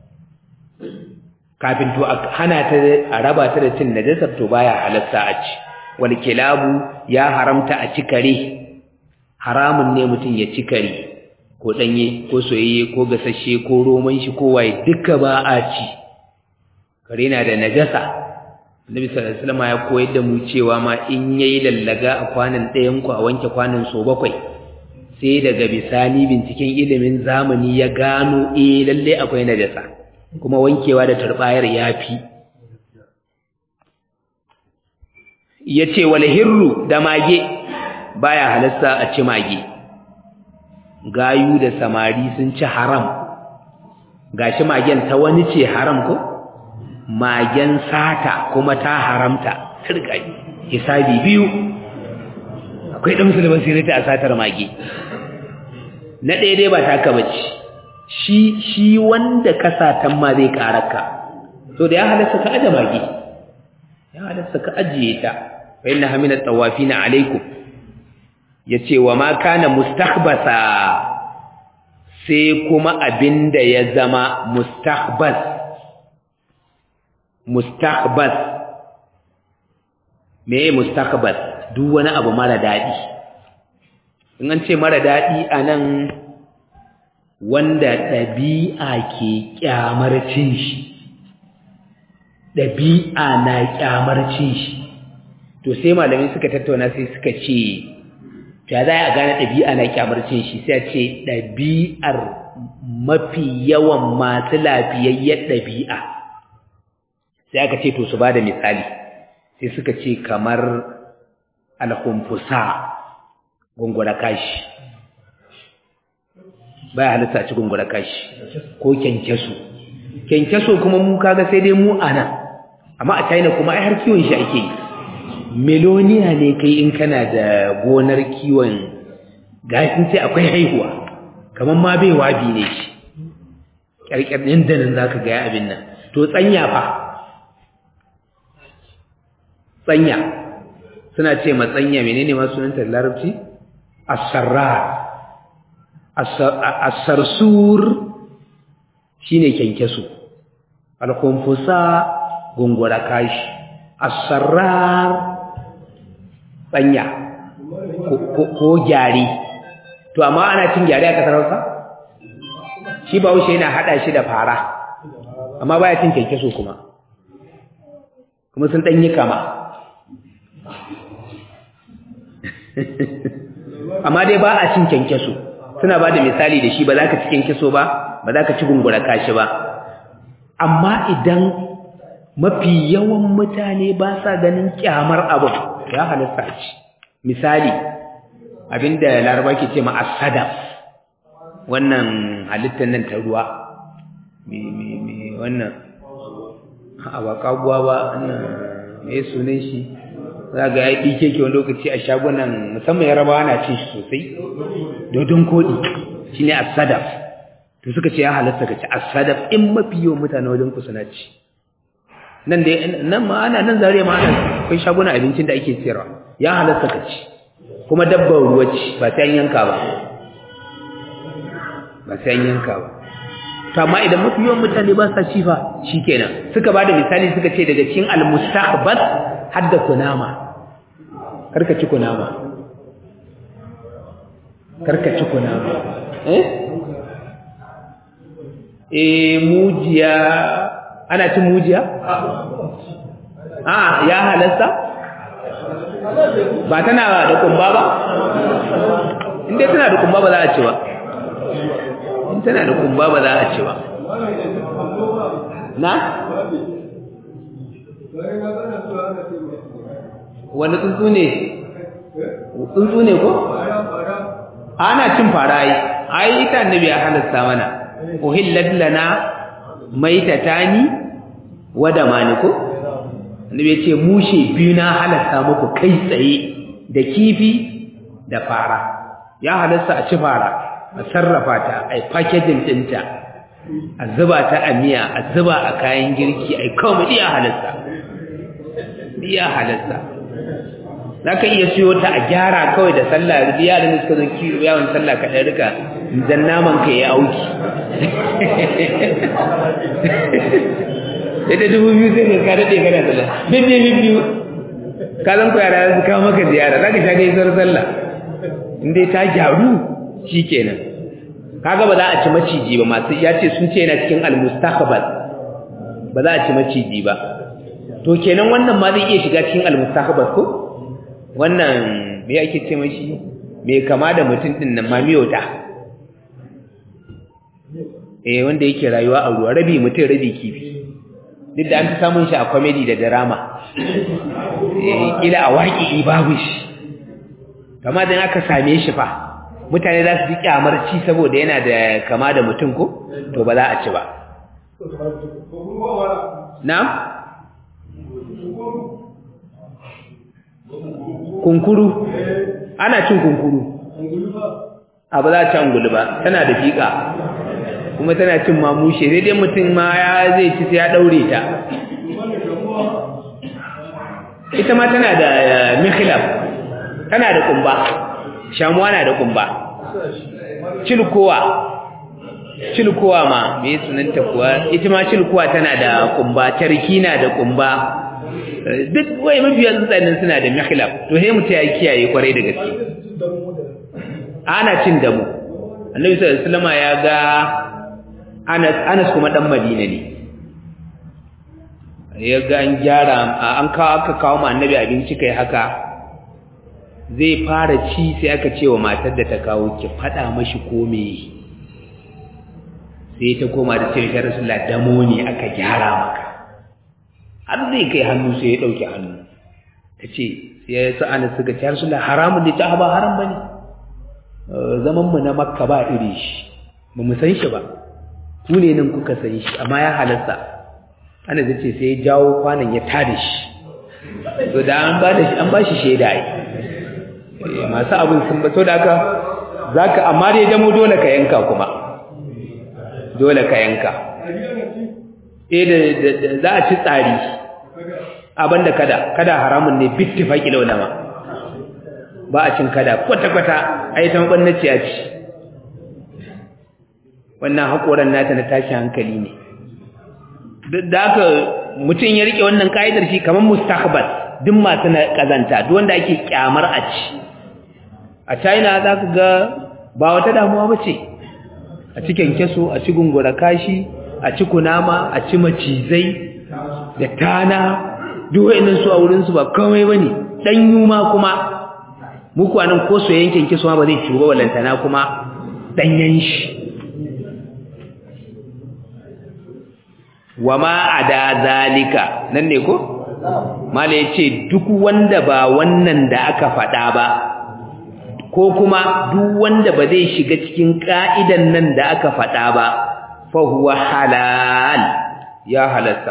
kafin to hana ta a raba ta da cin najasar to baya halatta a ci wal kilabu ya haramta a ci kare haramun ne mutum ya ci kare ko danye ko soyayye ko gasashe ko roman shi ko waye duka ba a ci kare na da najasa Annabi sallallahu alaihi wasallam ya koyar da mu cewa ma in yayi lallaga a kwanan ɗayan ku a wanke kwanan so bakwai sai daga bisani binciken ilimin zamani ya gano eh lalle akwai najasa kuma wankewa da turbayar yafi yace wal hirru da mage baya halasta a ci mage gayu da samari sun ci haram gashi magen ta wani ce haram ko magen sata kuma ta haramta turkai hisabi biyu akwai dan musulman sirri a satar mage na ɗaya dai ba taka bace shi shi wanda ka satan ma zai karaka to da ya halasta ka aje mage ya halasta ka ajiye ta fa inna hamina tawafina alaikum yace wa ma kana mustahbasa sai kuma abinda ya zama mustahbas mustahbas me mustahbas duk wani abu mara dadi in an ce mara dadi anan wanda dabi'a ke kyamar cin shi dabi'a na kyamar cin shi to sai malamai suka tattauna sai suka ce ya za a gane ɗabi'a na kyamarcin shi sai a ce ɗabi'ar mafi yawan masu lafiyayyen ɗabi'a sai aka ce to su ba da misali sai suka ce kamar alhumfusa gungura kashi baya halitta a ci gungura kashi ko kyankyaso kyankyaso kuma mu kaga sai dai mu ana amma a china kuma ai har kiwon shi ake yi meloniya ne kai in kana da gonar kiwon gashin ce akwai haihuwa kamar ma bai wabi ne shi ƙyarƙyar ɗin da nan za ka gaya abin nan to tsanya fa tsanya suna ce matsanya menene ma sunanta da larabci asarrar asarsur shine kyankyaso alkumfusa gungura kashi asarrar tsanya ko gyari to amma ana cin gyari a kasar Hausa shi ba wuce yana hada shi da fara amma baya cin kyankyaso kuma kuma sun danyi kama amma dai ba a cin kyankyaso suna ba da misali da shi ba za ka ci kyankyaso ba ba za ka ci gungura kashi ba amma idan mafi yawan mutane ba sa ganin kyamar abu ya halitta ci misali abinda laraba ke ce ma asadaf wannan halittar nan ta ruwa me wannan a ba kaguwa ba wannan me sunan shi za ga ya ɗike ke wani lokaci a shagunan musamman yarabawa na cin shi sosai dodon koɗi shi ne asadaf to suka ce ya halatta ka ci asadaf in mafi yawan mutane wajen ku suna ci nan da nan ma ana nan zare ma ana akwai shagunan abincin da ake siyarwa ya halatta ka ci kuma dabbar ruwa ci ba sai an yanka ba ba sai an yanka ba to amma idan mafi yawan mutane ba sa ci fa shikenan suka bada misali suka ce daga cikin almustahbas hadda kunama karka ci kunama karka ci kunama eh eh mujiya ana cin mujiya a ya halasta ba tana da kumba ba in dai tana da kumba ba za a ci ba in tana da kumba ba za a ci ba na wani tsuntsu ne tsuntsu ne ko ana cin fara ai ai ita annabi ya halasta mana uhillat lana maitatani wa damani ko annabi ya ce mushe biyu na halasta muku kai tsaye da kifi da fara ya halasta a ci fara a sarrafa ta ai packaging dinta a zuba ta a miya a zuba a kayan girki ai kawai iya halasta iya halasta za ka iya siyo ta a gyara kawai da sallah yaran da suka zo kiwo yawon sallah ka ɗan rika dan naman ka ya auki sai da dubu biyu sai ka daɗe kana sallah bibbiyu bibbiyu ka zan ku yara su kawo maka ziyara za ka sha gaisuwar sallah in dai ta gyaru shi kenan kaga ba za a ci maciji ba masu ya ce sun ce yana cikin almustakbal ba za a ci maciji ba to kenan wannan ma zai iya shiga cikin almustakbal ko wannan me ake ce mashi me kama da mutum din nan mamiyota eh wanda yake rayuwa a ruwa rabi mutum rabi kifi duk da an fi samun shi a comedy da drama eh kila a waƙi babu shi kama dan aka same shi fa mutane za su ji kyamar ci saboda yana da kama da mutum ko to ba za a ci ba na'am kunkuru ana cin kunkuru a ba za a ci angulu ba tana da fiƙa kuma tana cin mamushe sai dai mutum ma ya zai ci sai ya ɗaure ta ita ma tana da mikhilaf tana da kumba shamuwa na da kumba cilkowa cilkowa ma me sunanta kuwa ita ma cilkowa tana da kumba tarki na da kumba duk wai mafiya tsuntsanin suna da mihlab to sai mutum ya kiyaye kwarai da gaske ana cin damu annabi sallallahu alaihi wasallam ya ga Anas Anas kuma dan Madina ne ya ga an gyara an kawo aka kawo ma annabi abinci kai haka zai fara ci sai aka ce wa matar da ta kawo ki fada mashi kome sai ta koma da ce ya rasulullah damo ne aka gyara maka har zai kai hannu sai ya ɗauki hannu ta ce ya sa ana suka ce har suna haramun da ta ba haram ba ne zamanmu na makka ba iri shi ba mu san shi ba ku ne nan kuka san shi amma ya halasta ana da ce sai ya jawo kwanan ya tada shi to da an ba shi an ba shi shaida yi masu abin sun ba to da haka za ka amma dai damo dole ka yanka kuma dole ka yanka eh da za a ci tsari abinda kada kada haramun ne bittifaqi laulama ba a cin kada kwata kwata ai ta mabannaciya ce wannan hakoran nata na tashi hankali ne da haka mutum ya rike wannan kaidar shi kamar mustaqbal duk masu na kazanta duk wanda ake kyamar a ci a China za ka ga ba wata damuwa ba ce a cikin keso a ci gungura kashi a ci kunama a ci macizai da tana duk wa'annan su a wurin su ba komai bane dan yuma kuma muku anan ko so yankin kiso ba zai ciwo walantana kuma danyen shi wama ada zalika nan ne ko mala yace duk wanda ba wannan da aka faɗa ba ko kuma duk wanda ba zai shiga cikin ka'idan nan da aka faɗa ba fa huwa halal ya halasta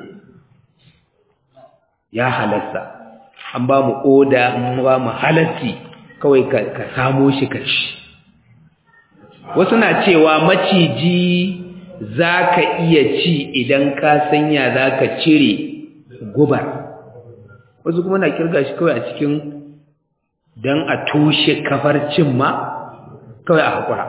ya halasta an ba mu oda an ba mu halatti kawai ka, ka samo shi ka ci wasu na cewa maciji za ka iya ci idan ka sanya za ka cire gubar wasu kuma na kirga shi kawai a cikin don a tushe kafar cin ma kawai a haƙura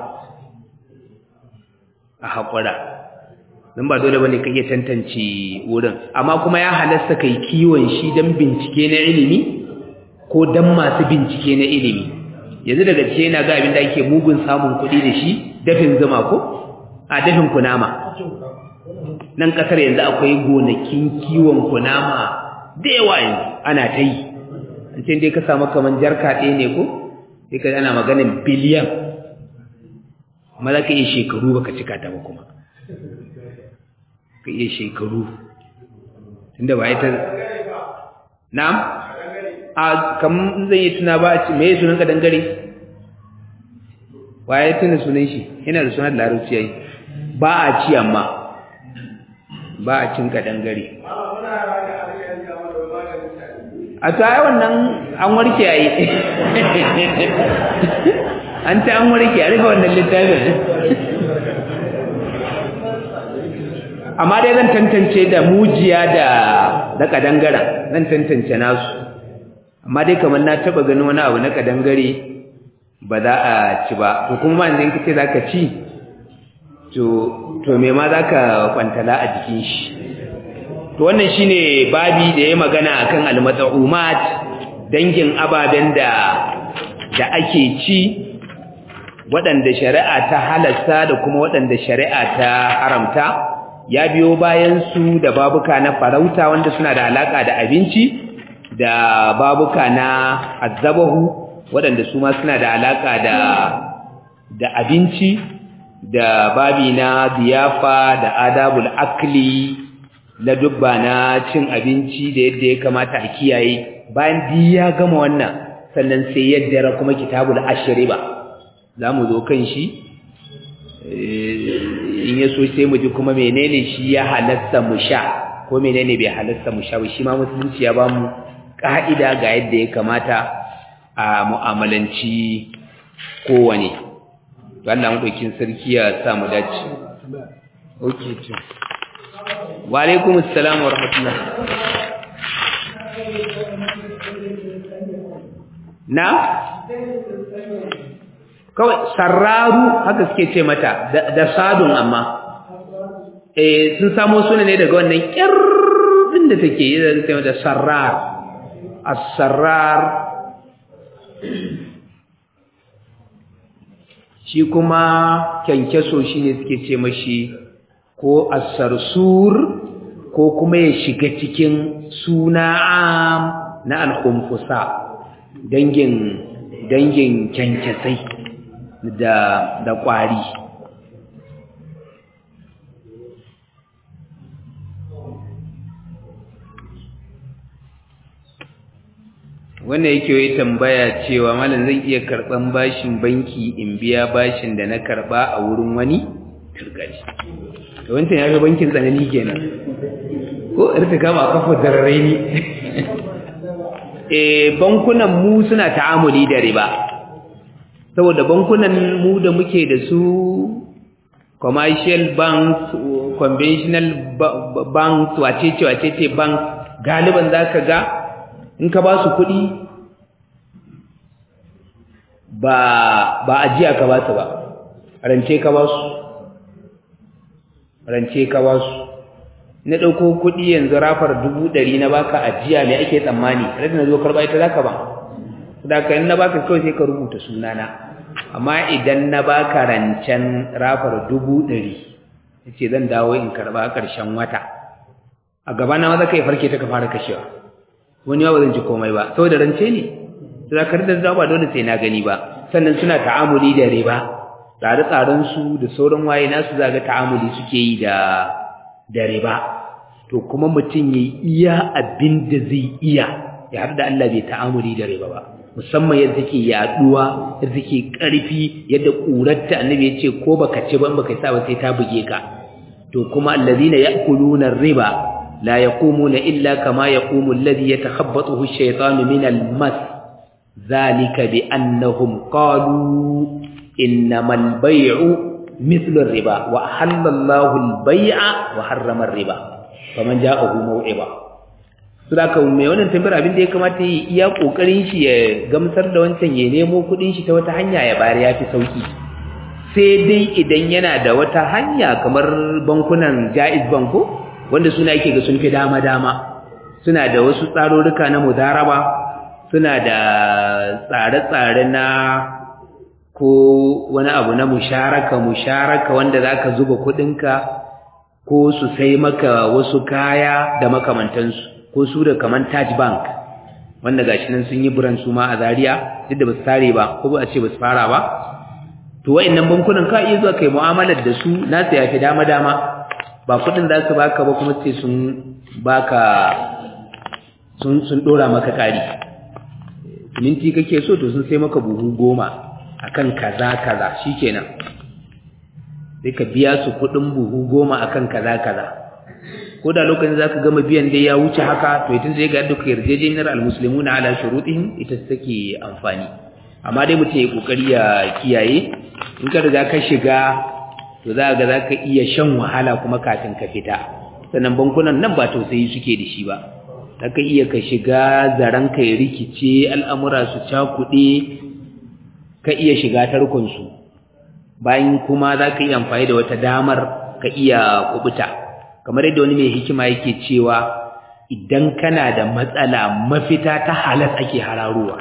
a haƙura don ba dole ba ne ka iya tantance wurin amma kuma ya halasta kai kiwon shi don bincike na ilimi ko don masu bincike na ilimi yanzu daga ce yana ga abin da ake mugun samun kuɗi da shi dafin zuma ko a dafin kunama nan ƙasar yanzu akwai gonakin kiwon kunama da yawa yanzu ana ta yi an ce dai ka samu kaman jarka ɗaya ne ko sai ka ana maganin biliyan amma za ka iya shekaru baka cika ta ba kuma ka iya shekaru tunda ba ita na'am a kam zan yi tuna ba me ya sunan ka dangare waye tuna sunan shi yana da sunan larabci yayi ba a ci amma ba a cin ka dangare a ta yi wannan an warke yayi an ta an warke a rufe wannan littafin amma dai zan tantance da mujiya da da kadangara zan tantance nasu amma dai kamar na taba ganin wani abu na kadangare ba za a ci ba to kuma ma idan kace zaka ci to to me ma zaka kwantala a jikin shi to wannan shine babi da yayi magana akan almat'umat dangin ababen da da ake ci waɗanda shari'a ta halasta da kuma waɗanda shari'a ta haramta ya biyo bayan su da babuka na farauta wanda suna da alaka da abinci da babuka na azabahu waɗanda su ma suna da alaka da da abinci da babi na ziyafa da adabul akli la dubba na cin abinci da yadda ya kamata a kiyaye bayan di ya gama wannan sannan sai yadda kuma kitabul ashriba zamu zo kan shi in ya so sai mu ji kuma menene shi ya halatta mu sha ko menene bai halatta mu sha ba shi ma musulunci ya ba mu ka'ida ga yadda ya kamata a mu'amalanci kowane to Allah madaukin sarki ya sa mu dace okay to wa alaikum assalam wa rahmatullah na kawai sarraru haka suke ce mata da sadun amma eh sun samo suna ne daga wannan kirrin da take yi da take mata sarrar as-sarrar shi kuma kyankyaso shine suke ce mashi ko as-sarsur ko kuma ya shiga cikin suna am na al-khumfusa dangin dangin kyankyasai da da kwari wannan yake yi tambaya cewa malam zan iya karban bashin banki in biya bashin da na karba a wurin wani turgari to wancan ya ga bankin tsanani kenan ko irta kama kafa darare ni eh bankunan mu suna ta'amuli da riba saboda bankunan mu da muke da su commercial banks conventional banks wace ce wace ce bank galiban zaka ga in ka ba su kuɗi ba ba ajiya ka ba su ba rance ka ba su rance ka ba su na ɗauko kuɗi yanzu rafar dubu ɗari na baka ajiya me ake tsammani rada na zo karɓa ita za ka ba da ka na baka kawai sai ka rubuta sunana amma idan na baka rancen rafar dubu ɗari ya ce zan dawo in karɓa ƙarshen wata a gaba na maza ka yi farke ta ka fara kashewa wani ba zan ji komai ba saboda rance ne to da kar da ba dole sai na gani ba sannan suna ta'amuli da riba tsare tsaren su da sauran waye nasu zaga ta'amuli suke yi da da riba to kuma mutum yayi iya abin da zai iya ya har da Allah bai ta'amuli da riba ba musamman yadda take yaduwa yadda take karfi yadda kurarta annabi ya ce ko baka ci ba baka sa ba sai ta buge ka to kuma allazina ya'kuluna riba لا يقومون إلا كما يقوم الذي يتخبطه الشيطان من المس ذلك بأنهم قالوا إنما البيع مثل الربا وأحل الله البيع وحرم الربا فمن جاءه موعظة Sudaka mai wannan tambayar abin da ya kamata yi iya kokarin shi ya gamsar da wancan ya nemo kudin shi ta wata hanya ya bayar ya fi sauki sai dai idan yana da wata hanya kamar bankunan Jaiz Banko wanda suna yake ga sun fi dama-dama suna da wasu tsarurruka na mudaraba suna da tsare-tsare na ko wani abu na musharaka musharaka wanda zaka zuba kudinka ko su sai maka wasu kaya da makamantansu ko su da kaman Taj Bank wanda gashi nan sun yi buran su ma a Zaria duk da basu tare ba ko ba a ce basu fara ba to wayannan bankunan ka iya zuwa kai mu'amalar da su nasu yafi dama dama ba kudin za su baka ba kuma sai sun baka sun sun dora maka kari minti kake so to sun sai maka buhu goma akan kaza kaza shikenan sai ka biya su kudin buhu goma akan kaza kaza ko da lokacin zaka gama biyan dai ya wuce haka to idan zai ga duka yarjejeniyar almuslimuna ala shurutihim ita take amfani amma dai mutum ya kokari ya kiyaye in ka riga ka shiga to za ga zaka iya shan wahala kuma kafin ka fita sannan bankunan nan ba tausayi suke da shi ba zaka iya ka shiga zaran ka ya rikice al'amura su cakuɗe ka iya shiga tarkon su bayan kuma zaka iya amfani da wata damar ka iya kubuta kamar yadda wani mai hikima yake cewa idan kana da matsala mafita ta halas ake hararowa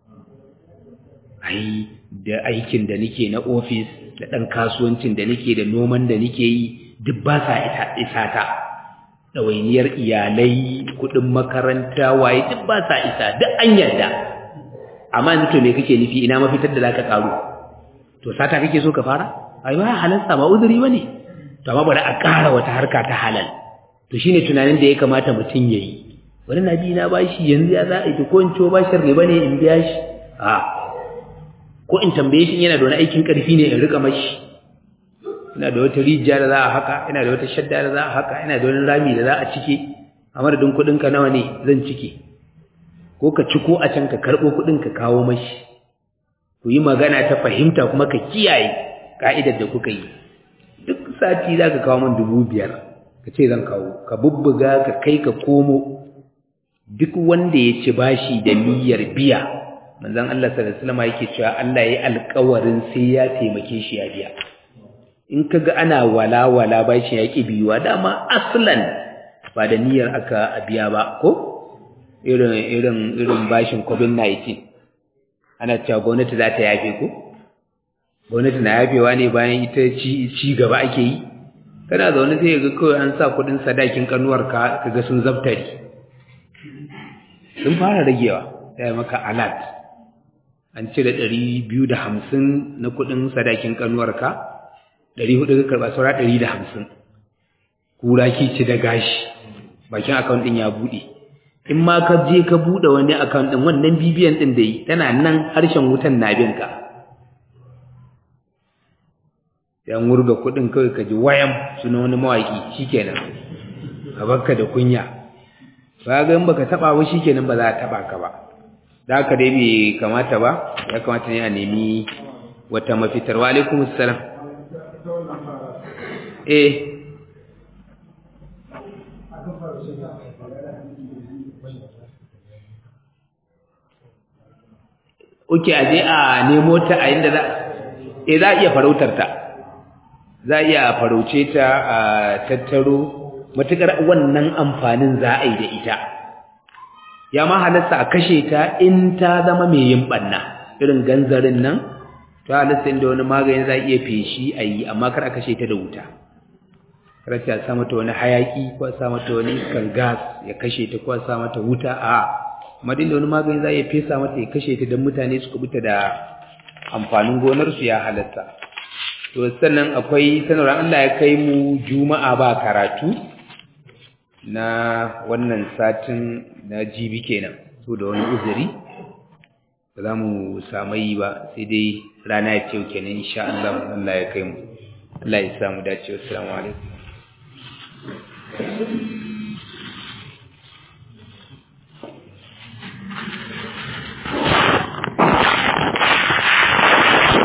ai da aikin da nake na ofis da ɗan kasuwancin da nake da noman da nake yi duk ba sa isa ta ɗawainiyar iyalai kuɗin makaranta waye duk ba sa isa duk an yarda amma yanzu to me kake nufi ina mafitar da zaka karu to sata kake so ka fara ai ba halalsa ba uzuri bane to amma bari a ƙara wata harka ta halal to shine tunanin da ya kamata mutum yayi wani nabi na bashi yanzu ya za a yi ko in ciwo bashin riba ne in biya shi a ko in tambaye shi yana da wani aikin ƙarfi ne in rika mashi ina da wata rijiya da za a haka ina da wata shadda da za a haka ina da wani rami da za a cike a madadin kuɗinka nawa ne zan cike ko ka ciko a can ka karɓo kuɗin ka kawo mashi ku yi magana ta fahimta kuma ka kiyaye ka'idar da kuka yi duk sati za ka kawo min dubu biyar ka ce zan kawo ka bubbuga ka kai ka komo duk wanda ya ci bashi da niyyar biya manzon Allah sallallahu alaihi wasallam yake cewa Allah yayi alƙawarin sai ya taimake shi ya biya in kaga ana wala wala bashi ya ki biyuwa dama aslan ba da niyyar aka biya ba ko irin irin irin bashin covid-19 ana cewa gwamnati za ta yafe ko gwamnati na yafewa ne bayan ita ci ci gaba ake yi kana zaune sai ga kawai an sa kudin sadakin kanuwar ka kaga sun zaftari sun fara ragewa sai maka alat an cire ɗari biyu da hamsin na kuɗin sadakin ƙanuwarka ɗari hudu ka karɓa saura ɗari da hamsin kura ki ci da gashi bakin akawun ɗin ya buɗe in ma ka je ka buɗe wani akawun ɗin wannan bibiyan ɗin da yi tana nan harshen wutan na bin ka yan wurga kuɗin kawai ka ji wayam suna wani mawaƙi shikenan a bakka da kunya ba ga in baka taɓa ba shikenan ba za a taɓa ka ba da haka dai bai kamata ba ya kamata ne a nemi wata mafitar wa alaikum assalam eh Oke a je a nemo ta a inda za eh za a iya farautar ta za a iya farauce ta a tattaro matukar wannan amfanin za a yi da ita ya ma halatta a kashe ta in ta zama mai yin banna irin ganzarin nan ta halatta inda wani magani za a iya feshi a yi amma kar a kashe ta da wuta kar ta sa mata wani hayaki ko a sa mata wani iskar gas ya kashe ta ko a sa mata wuta a madin da wani magani za a iya fesa mata ya kashe ta don mutane su kubuta da amfanin gonarsu ya halatta to sannan akwai sanarwar Allah ya kai mu juma'a ba karatu na wannan satin na jibi kenan so da wani uzuri ba za mu samu yi ba sai dai rana ya ce kenan insha Allah Allah ya kai mu Allah ya samu dace assalamu alaikum